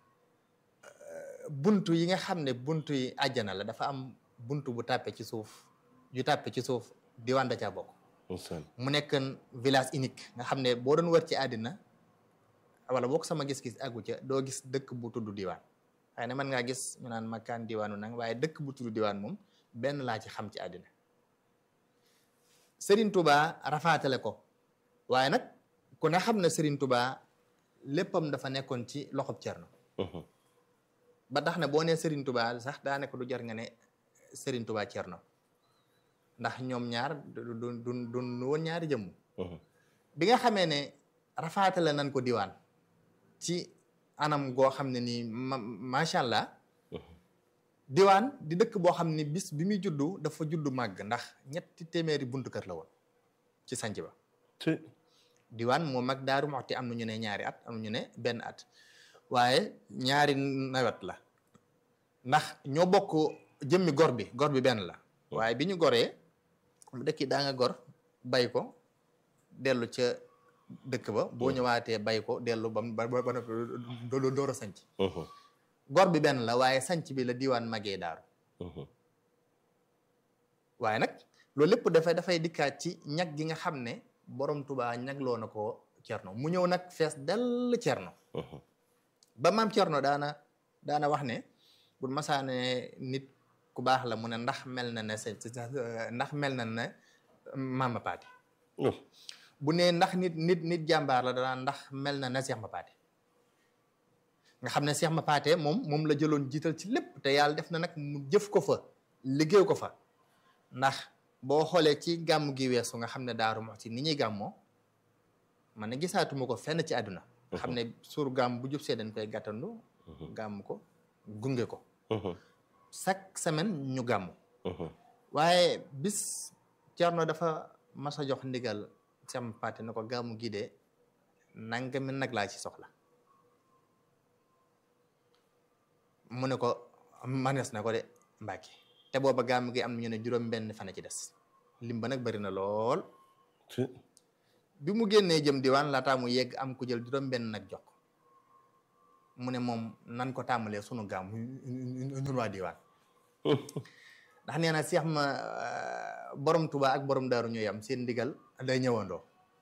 buntu yi nga xam ne buntu yi àjjana la dafa am buntu bu tàppe ci suuf yu tàppe ci suuf diwaan da caa bokk ndeysaan mu nekk village unique nga xam ne boo doon wër ci àddina wala boo ko sama gis-gis àggu ca doo gis dëkk bu tudd diwaan xëy na mën ngaa gis ñu naan makkaan diwaanu nang waaye dëkk bu tudd diwaan moom benn laa ci xam ci àddina Serigne Touba rafaatale ko waaye nag ku ne xam ne Serigne Touba léppam dafa nekkoon ci loxob Cerno ba tax na boo nee Serigne Touba sax daa nekk du jar nga ne Serigne Touba Cerno ndax ñoom ñaar du du du du woon ñaari jëmm bi nga xamee ne rafaatale nañ ko diwaan ci anam goo xam ne nii ma macha allah diwaan di dëkk boo xam ne bis bi muy juddu dafa juddu màgg ndax ñetti téeméeri buntu kër la woon ci sanc ba ci diwaan moo mag daaru moxti am na ñu ne ñaari at am na ñu ne benn at waaye ñaari nawet la ndax ñoo bokk jëmmi gor bi gor bi benn la waaye bi ñu goree dëkk yi daa nga gor bay ko dellu ca dëkk ba boo ñëwaatee bay ko dellu ba ba ba noppi doo door a sanc gor bi benn la waaye sanc bi la diwaan magee daaru waaye nag loolu lépp dafay dafay dikkaat ci ñag gi nga xam ne borom tubaa ñagloo na ko cerno mu ñëw nag fees dell cerno ba maam cerno daana daana wax ne bu masaane nit ku baax la mu ne ndax mel na ne sa ndax mel na ne maama paati bu ne ndax nit nit nit jàmbaar la danaa ndax mel na ne seex ma paate nga xam ne seex ma paate moom moom la jëloon jiital ci lépp te yàlla def na nag mu jëf ko fa liggéey ko fa ndax boo xoolee ci gàmm gi weesu nga xam ne daaru Muxti ni ñuy gàmmoo man ne gisaatuma ko fenn ci àdduna nga xam ne suur gàmm bu jub see dañ koy gàttandu gàmm ko gunge ko chaque semaine ñu gàmm waaye bis Cerno dafa mas a jox ndigal sam pate na ko gàmmu gi de nangami nag laa ci soxla mu ne ko manees na ko de Mbàkke te booba gàmm gi am na ñu ne juróom benn fan ci des lim ba nag bari na lool bi mu génnee jëm diwaan laataa mu yegg am ku jël juróom benn nag jox ko mu ne moom nan ko tàmbalee sunu gaam ñun waa diwaan ndax nee na seex ma borom Tuubaa ak borom daaru ñooy am seen ndigal day ñëwandoo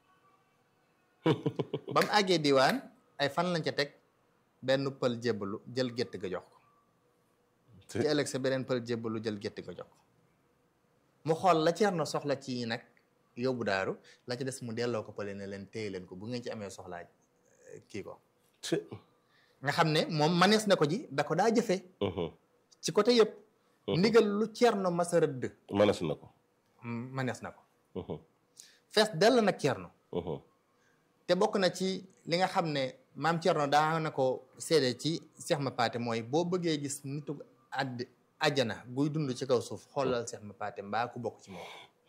ba mu àggee diwaan ay fan lañ ca teg benn pël jébbalu jël gétt ga jox ko ci ëllëg sa beneen pël jébbalu jël gétt ga jox ko mu xool la Ceerno soxla ci nag yóbbu daaru la ci des mu delloo ko pële ne leen téye leen ko bu ngeen ci amee soxlaa kii ko nga xam ne moom manees na ko ji da ko daa jëfee ci côté yëpp ndigal lu Ceerno masa rëdd manees na ko manees na ko fees dell nag Ceerno te bokk na ci li nga xam ne maam Ceerno daa na ko seede ci Seex ma paate mooy boo bëggee gis nitu àdd àjjana guy dund ci kaw suuf xoolal Seex ma paate mbaa ku bokk ci moom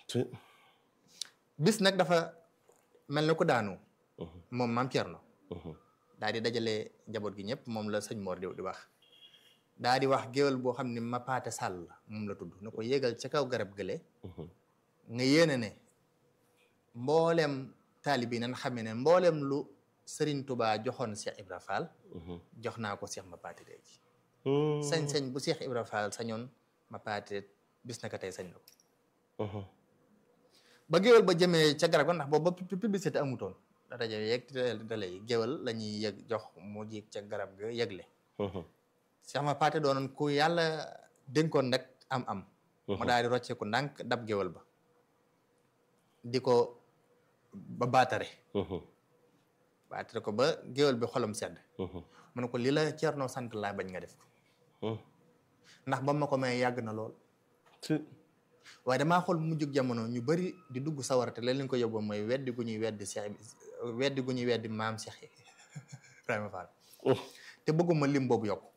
bis nag dafa mel na ko daanu moom maam Ceerno daa di dajale njaboot gi ñëpp moom la sëñ Mor di di wax daa di wax géwél boo xam ne ma paate sàll la moom la tudd na ko yéegal ca kaw garab gële nga yéene ne mboolem taalibi nan xamee ne mboolem lu Serigne Touba joxoon Cheikh Ibra Fall jox naa ko Cheikh ma paate léegi sañ-sañ bu Cheikh Ibra Fall sañoon ma paate bis na ko tey sañ na ko ba géwél ba jëmee ca garab ga ndax boobu ba publicité amutoon rajo yeeg télé yi géwél la ñuy yëg jox mu jiig ca garab ga yëgle Cheikh ma paate doonoon ku yàlla dénkoon nag am am mu daal di rocceeku ndànk dab géwél ba di ko ba baatare baatare ko ba géwél bi xolam sedd mu ne ko li la Ceerno sant laa bañ nga def ko ndax ba ma ko may yàgg na lool waaye damaa xool mu jug jamono ñu bari di dugg sawara te leen ko yóbbu mooy weddi gu ñuy weddi Cheikh weddi gu ñuy weddi maam Cheikh Ibrahima Fall te bëgguma lim boobu yokku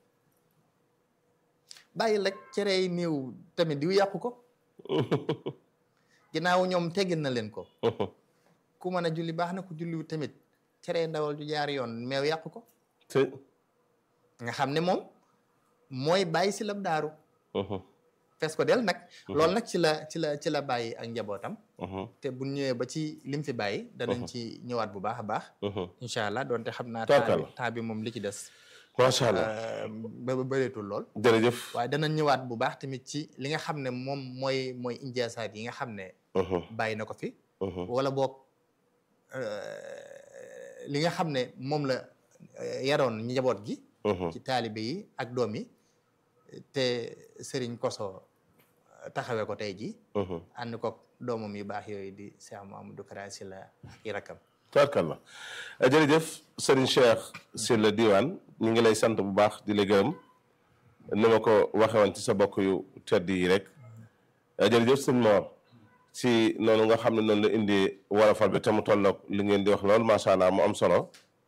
bàyyi rek cere yi néew tamit diw yàqu ko ginnaaw ñoom teggin na leen ko ku mën a julli baax na ku julliwu tamit cere ndawal ju jaar yoon meew yàqu ko nga xam ne moom mooy bàyyi si lab daaru fees ko del nag loolu nag ci la ci la ci la bàyyi ak njabootam te bu ñëwee ba ci lim fi bàyyi danañ ci ñëwaat bu baax a baax incha allah doonte xam naa temps bi moom li ci des macha allah ba bëreetul lool jërëjëf waaye danañ ñëwaat bu baax tamit ci li nga xam ne moom mooy mooy injaasaat yi nga xam ne bàyyi na ko fi wala boog li nga xam ne moom la yaroon njaboot gi ci taalibe yi ak doom yi te sëriñ koso taxawee ko tey ji ànd ko doomam yu baax yooyu di Cheikh Mamadou Kara Sylla ak i rakkam tabarkalla jërëjëf sëriñ Cheikh Sylla Diwane ñu ngi lay sant bu baax di la gërëm ni ma ko waxe woon ci sa bokk yu tedd yi rek jërëjëf sëñ Mor si noonu nga xam ne noonu la indi wolofal bi te mu tolloog li ngeen di wax lool macha allah mu am solo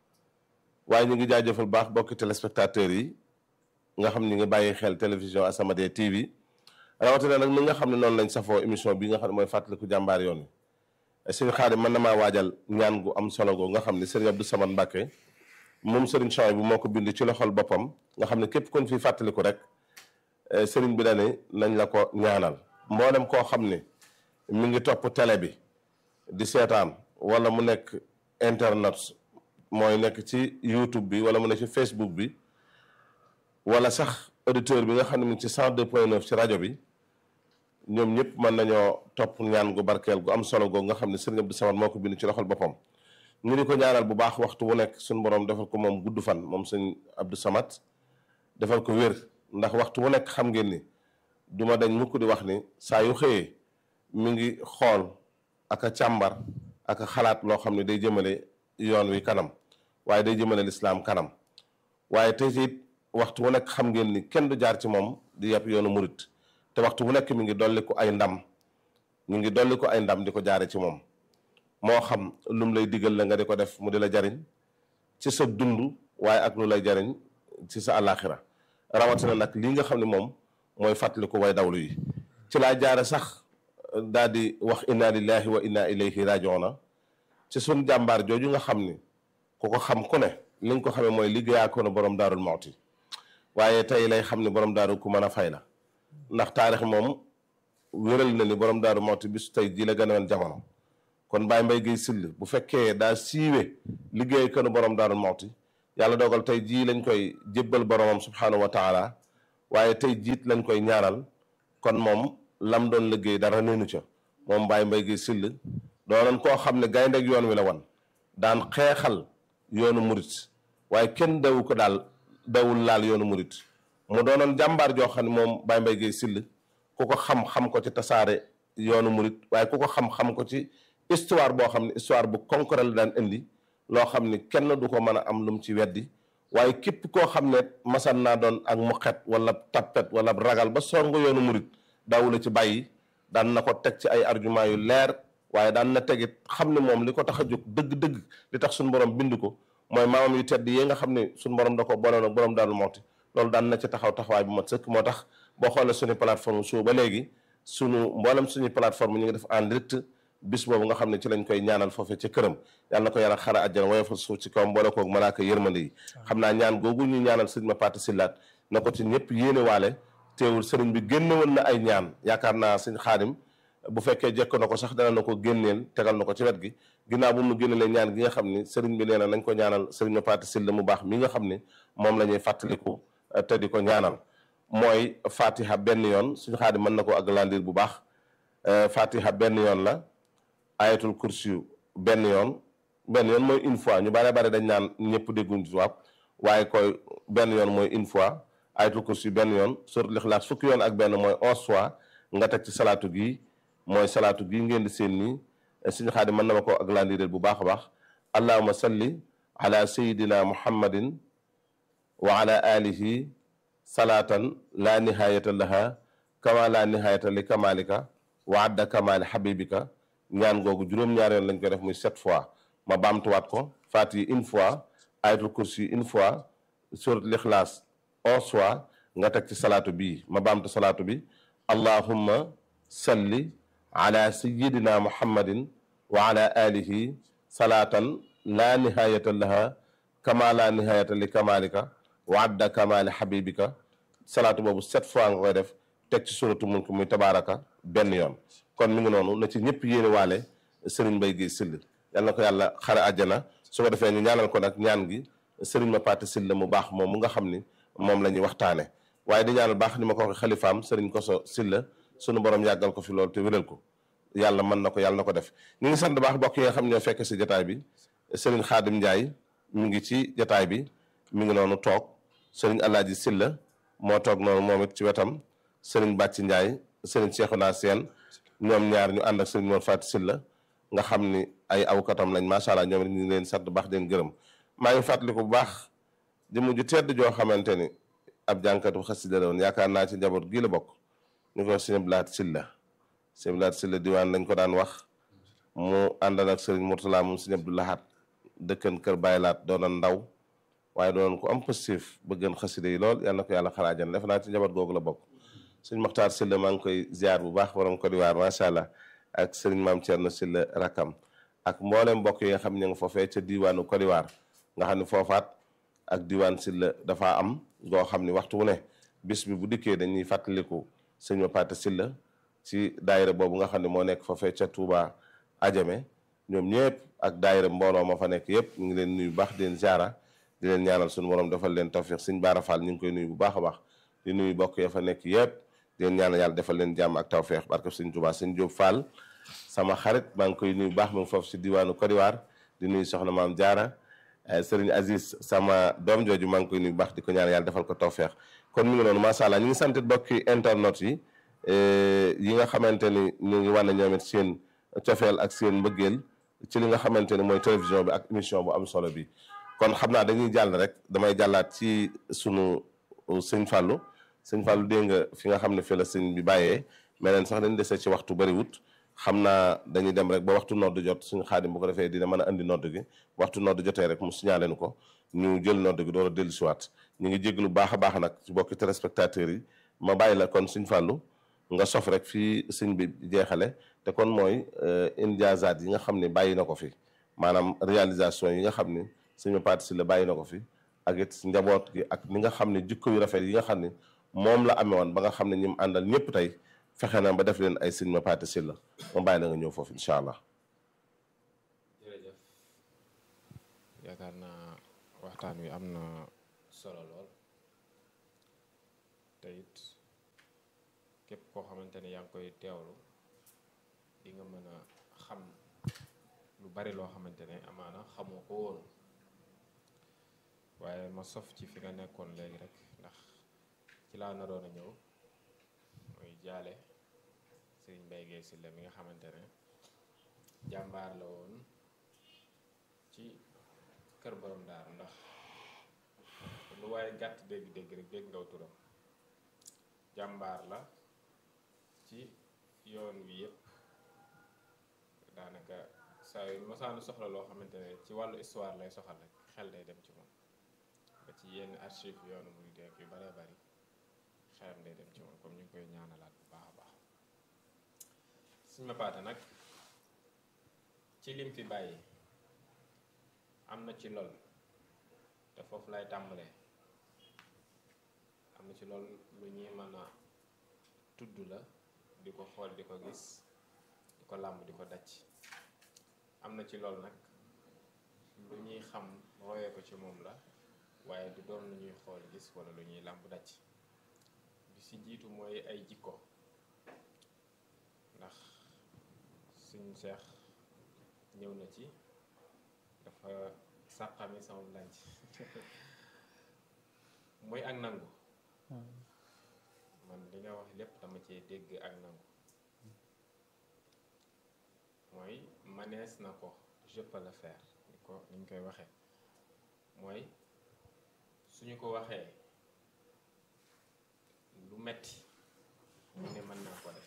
waaye ñu ngi jaajëfal baax bokki téléspectateurs yi nga xam ni nga bàyyi xel télévision As-Samadiyya TV rawatina nag mi nga xam ne noonu lañ safoo émission bi nga xam ne mooy fàttaliku jàmbaar yoon wi sëñ Xaadim mën na maa waajal ñaan gu am solo goo nga xam ne sëriñ Abdou Samad Mbàkke moom sëriñ Chouaïb bu moo ko bind ci loxol boppam nga xam ne képp kon fi fàttaliku rek sëriñ bi dane nañ la ko ñaanal mboolem koo xam ne mi ngi topp télé bi di seetaan wala mu nekk internet mooy nekk ci YouTube bi wala mu nekk ci Facebook bi wala sax auditeur bi nga xam ne mu ngi ci 102.9 ci rajo bi ñoom ñëpp mën nañoo topp ñaan gu barkeel gu am solo googu nga xam ne sëriñ Abdou Samad moo ko bind ci loxol boppam ñu di ko ñaanal bu baax waxtu bu nekk suñu borom defal ko moom gudd fan moom sëñ Abdou Samad defal ko wér ndax waxtu bu nekk xam ngeen ni du ma dañ mukk di wax ni saa yu xëyee mi ngi xool ak a càmbar ak a xalaat loo xam ne day jëmale yoon wi kanam waaye day jëmale lislaam kanam waaye tey it waxtu bu nekk xam ngeen ni kenn du jaar ci moom di yàpp yoonu murit te waxtu bu nekk mi ngi dolli ko ay ndam mi ngi dolli ko ay ndam di ko jaare ci moom moo xam lu mu lay digal la nga di ko def mu di la jariñ ci sa dund waaye ak lu lay jariñ ci sa àllaaxira rawatina nag lii nga xam ne moom mooy fàttaliku way dawlu yi ci laa jaare sax daal di wax inna lillahi wa inna ilayhi rajiuna ci sun jàmbaar jooju nga xam ni ku ko xam ku ne li nga ko xamee mooy liggéeyaa ko na borom daarul mawti waaye tey lay xam ni borom daaru ku mën a fay la ndax taarix moom wéral na ni borom daaru mawti bisu tey ji la gën a woon jamono kon Baye Mbaye Guèye Sill bu fekkee daa siiwe liggéey ko na borom daarul mawti yàlla dogal tey jii lañ koy jébbal boromam subhanahu wa taala waaye tey jiit lañ koy ñaanal kon moom lam doon liggéey dara neenu ca moom Baye Mbaye Guèye Sill doonoon koo xam ne gaynde yoon wi la wan daan xeexal yoonu murit waaye kenn dawu ko daal dawul laal yoonu murit mu doonoon jàmbaar joo xam ne moom Baye Mbaye Guèye Sill ku ko xam xam ko ci tasaare yoonu murit waaye ku ko xam xam ko ci histoire boo xam ne histoire bu concret la daan indi loo xam ni kenn du ko mën a am lu mu ci weddi waaye képp koo xam ne masan naa doon ak muqet wala tappet wala ragal ba song yoonu murit daawula ci bàyyi daan na ko teg ci ay argument yu leer waaye daan na tegit xam ne moom li ko tax a jóg dëgg-dëgg li tax suñu borom bind ko mooy maamam yu tedd yi nga xam ne suñu borom da ko bonoon ak borom daal mooti loolu daan na ci taxaw taxawaay bu mat sëkk moo tax boo xoolee suñu plateforme suu ba léegi suñu mboolem suñu plateforme ñu ngi def en direct bis boobu nga xam ne ci lañ koy ñaanal foofee ca këram yàlla na ko yàlla xara àjjana woyofal suuf ci kawam boole koog malaaka yërmande yi xam naa ñaan googu ñu ñaanal sëñ ma paati sillaat na ko ci ñëpp yéene waale teewul sëriñ bi génne woon na ay ñaan yaakaar naa sëñ xaadim bu fekkee jekk na ko sax dana na ko génneel tegal na ko ci wet gi ginnaaw bu mu génnelee ñaan gi nga xam ni sëriñ bi nee na nañ ko ñaanal sëriñ ma paati silla mu baax mi nga xam ni moom la ñuy fàttaliku te di ko ñaanal mooy fatiha benn yoon suñu xaadim mën na ko aglandir bu baax fatiha benn yoon la ayatul kursi benn yoon benn yoon mooy une fois ñu bare bare dañ naan ñëpp dégguñ tubaab waaye koy benn yoon mooy une fois ayatul kursi benn yoon suratul ixlaas fukki yoon ak benn mooy onze fois nga teg ci salaatu gi mooy salaatu gi ngeen di seen nii suñu xaadim mën na ma ko aglandir bu baax a baax allahuma salli ala sayidina muhammadin wa ala alihi salaatan la nihayata laha kama la nihayata li kamalika wa adda kamali habibika ñaan googu juróom-ñaar yoon lañ koy def muy sept fois ma baamtuwaat ko fatiha une fois ayatul kursi une fois surat lixlaas onze fois nga teg ci salaatu bii ma baamtu salaatu bi allahumma salli ala sayidina muhammadin wa ala alihi salaatan la nihayata laha kama la nihayata li kamalika wa adda kamali habibika salaatu boobu sept fois nga koy def teg ci suratu mulk muy tabaraka benn yoon kon mi ngi noonu na ci ñëpp yéene waale Serigne Mbaye Guèye Sill yal na ko yàlla xare àjjana su ko defee ñu ñaanal ko nag ñaan gi Serigne ma paate Sill mu baax moom mu nga xam ni moom la ñuy waxtaane waaye di ñaanal baax ni ma ko waxee xalifaam Serigne Koso Sill sunu borom yàggal ko fi loolu te wéral ko yàlla mën na ko yàlla na ko def ñu ngi sant baax bokk yi nga xam ñoo fekk si jataay bi Serigne Khadim Ndiaye mi ngi ci jataay bi mi ngi noonu toog Serigne Alaaji Silla moo toog noonu moom it ci wetam Serigne Bàcci Ndiaye Serigne Cheikhouna Sène ñoom ñaar ñu ànd ak Serigne Mor Fati Silla nga xam ni ay awkatam lañ macha allah ñoom it ñu ngi leen sant baax den gërëm maa ngi fàttaliku bu baax jëmm ju tedd joo xamante ni ab jànkatu xasida la woon yaakaar naa ci njaboot gii la bokk ñu ko Serigne Blaat Silla Serigne Blaat Silla diwaan lañ ko daan wax mu àndal ak Serigne Mourtala moom Serigne Abdou Lahad dëkkan kër Baye Laat doonoon ndaw waaye doonoon ko am positif bëggan xasida yi lool yal na ko yàlla xaraajan def naa ci njaboot googu la bokk Serigne Mokhtar Silla maa ngi koy ziar bu baax borom Côte d'Ivoire macha allah ak Serigne Maam Thierno Silla rakam ak mboolem mbokk yi nga xam ne nga foofee ca diwaanu Côte d'Ivoire nga xam ne foofaat ak diwaan Silla dafa am goo xam ne waxtu wu ne bis bi bu dikkee dañuy fàttaliku sëñ ma Pate Silla ci daayira boobu nga xam ne moo nekk foofee ca Touba Adjame ñoom ñëpp ak daayira mbooloo ma fa nekk yëpp ñu ngi leen nuyu bu baax di leen ziara di leen ñaanal suñu borom defal leen tawfiq sëñ Baara Fall ñu ngi koy nuyu bu baax a baax di nuyu bokk ya fa nekk yëpp di leen ñaanal yàlla defal leen jàmm ak tawfiq barke sëñ Touba sëñ Diop Fall sama xarit maa ngi koy nuyu bu baax mu ngi foofu si diwaanu Côte d'Ivoire di nuyu soxna maam Diarra Serigne Aziz sama doom jooju maa ngi koy nuyu bu baax di ko ñaan yàlla defal ko tawfeex kon mi ngi noonu macha allah ñu ngi sant bokki internet yi yi nga xamante ni ñu ngi wane ñoom it seen cofeel ak seen mbëggeel ci li nga xamante ni mooy télévision bi ak émission bu am solo bi kon xam naa dañuy jàll rek damay jàllaat ci sunu sëñ Fallou sëñ Fallou dégg nga fi nga xam ne fi la sëñ bi bàyyee mais leen sax dañu dese ci waxtu bariwut xam naa dañuy dem rek ba waxtu nodd jot suñu xaadim bu ko defee dina mën a andi nodd gi waxtu nodd jotee rek mu signalé nu ko ñu jël nodd gi door a dellu siwaat ñu ngi jéglu baax a baax nag ci bokki téléspectateurs yi ma bàyyi la kon suñ fàllu nga sof rek fii sëñ bi jeexale te kon mooy indiazaat yi nga xam ne bàyyi na ko fi maanaam réalisation yi nga xam ni sëñ ma parti si la bàyyi na ko fi ak it njaboot gi ak ni nga xam ne jikko yu rafet yi nga xam ne moom la amee woon ba nga xam ne ñi mu àndal ñëpp tey fexe na ba def leen ay sëñ ma paate si la ma bàyyi la nga ñëw foofu incha allah jërëjëf yaakaar naa waxtu waxtaan wi am na solo lool te it képp koo xamante ne yaa ngi koy teewlu di nga mën a xam lu bari loo xamante ne amaana xamoo ko woon waaye ma sof ci fi nga nekkoon léegi rek ndax ci laa naroon a ñëw mooy jaale Serigne Mbaye Guèye Sylla mi nga xamante ne jàmbaar la woon ci kër borom daaru ndax lu waaye gàtt dégg-dégg rek dégg ngaw turam jàmbaar la ci yoon wi yépp daanaka saa yu mosaanu soxla loo xamante ne ci wàllu histoire lay soxal rek xel day dem ci moom ba ci yenn archive yoonu muy dégg yu baree bari xelam day dem ci moom comme ñu ngi koy ñaanalaat bu baax a baax suñ ma paate nag ci lim fi bàyyi am na ci lool te foofu lay tàmbalee am na ci lool lu ñuy mën a tudd la di ko xool di ko gis di ko làmb di ko daj am na ci lool nag lu ñuy xam royee ko ci moom la waaye du doon lu ñuy xool gis wala lu ñuy làmb daj bi ci jiitu mooy ay jikko ndax suñ seex ñëw na ci dafa sàqami sama lanc mooy ak nangu man li nga wax lépp dama cee dégg ak nangu mooy manees na ko je peux le faire ni ko ni ñu koy waxee mooy suñu ko waxee lu metti mu ne mën naa ko def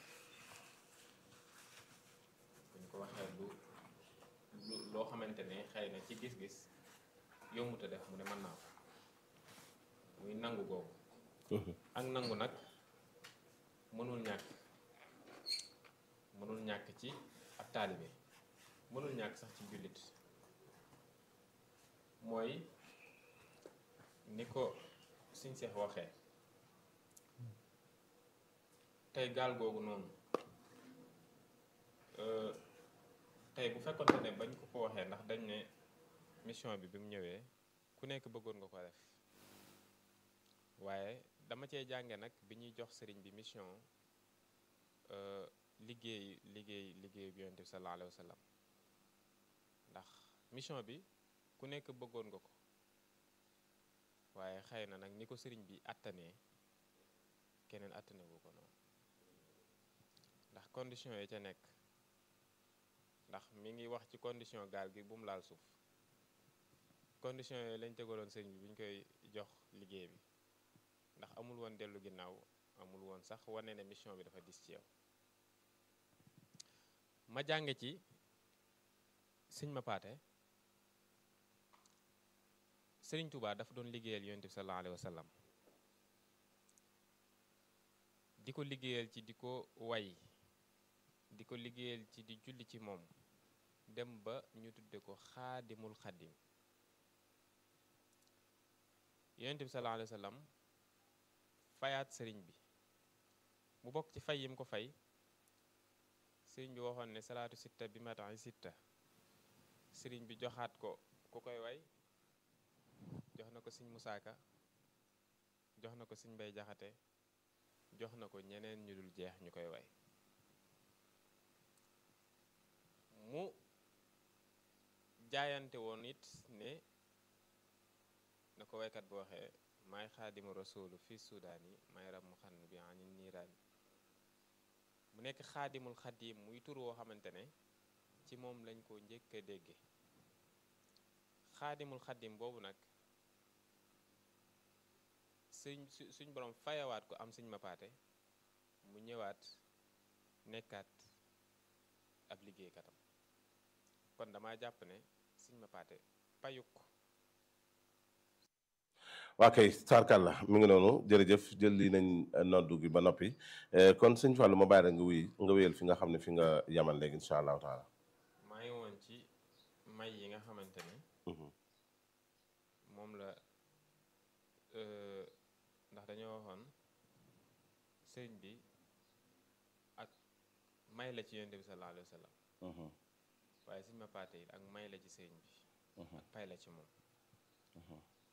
buñ ko waxee lu lu loo xamante ne xëy na ci gis-gis yombuta def mu ne mën naa ko muy nangu googu ak nangu nag mënul ñàkk mënul ñàkk ci ab taalibe mënul ñàkk sax ci jullit mooy ni ko suñ seex waxee tey gaal googu noonu tey bu fekkonte ne bañ ko ko waxee ndax dañ ne mission bi bi mu ñëwee ku nekk bëggoon nga ko def waaye dama cee jànge nag bi ñuy jox sëriñ bi mission liggéey liggéey liggéey bi yonent bi sallallahu alayhi wa sallam ndax mission bi ku nekk bëggoon nga ko waaye xëy na nag ni ko sëriñ bi attanee keneen attane wu ko noonu ndax condition yi ca nekk ndax mi ngi wax ci condition gaal gi bu mu laal suuf condition yooyu lañ tegaloon sëriñ bi bu ñu koy jox liggéey bi ndax amul woon dellu ginnaaw amul woon sax wane ne mission bi dafa dis ci yow ma jànge ci sëñ ma paate sëriñ Touba dafa doon liggéeyal yonent bi sallallahu alayhi wa sallam di ko liggéeyal ci di ko way di ko liggéeyal ci di julli ci moom dem ba ñu tudde ko xaadimul xadim yonent bi sallallahu alayhi wa sallam fayaat sëriñ bi mu bokk ci fay yim ko fay sëriñ bi waxoon ne salaatu sitta bi matan sitta sëriñ bi joxaat ko ku koy way jox na ko sëñ musaaka jox na ko sëñ mbay jaxate jox na ko ñeneen ñu dul jeex ñu koy way mu jaayante woon it ne na ko waykat bu waxee maay xaadimu rasulu fi sudaani may ram mu xann bi ani niiraani mu nekk xaadimul xadim muy tur woo xamante ne ci moom lañ ko njëkk a dégge xaadimul xadim boobu nag suñ suñ borom fayawaat ko am suñ mapaate mu ñëwaat nekkaat ab liggéeykatam kon dama jàpp ne suñ mapaate payuk waa kay sarkalla mi ngi noonu jërëjëf jël li nañ noddu gi ba noppi kon sëñ Fallou ma bàyyi rek nga wuy nga wéyal fi nga xam ne fi nga yamal léegi incha allahu taala maa ngi woon ci may yi nga xamante ne moom la ndax dañoo waxoon sëriñ bi ak may la ci yonent bi sallallahu alayhi wa sallam waaye suñ ma paate yi ak may la ci sëriñ bi ak pay la ci moom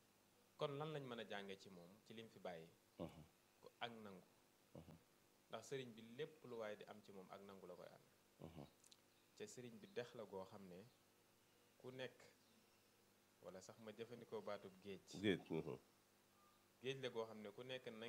kon lan lañ mën a jànge ci moom ci lim fi bàyyi ko ak nangu ndax sëriñ bi lépp lu waaye di am ci moom ak nangu la koy am te sëriñ bi dex la goo xam ne ku nekk wala sax ma jëfandikoo baatub géej géej géej la goo xam ne ku nekk na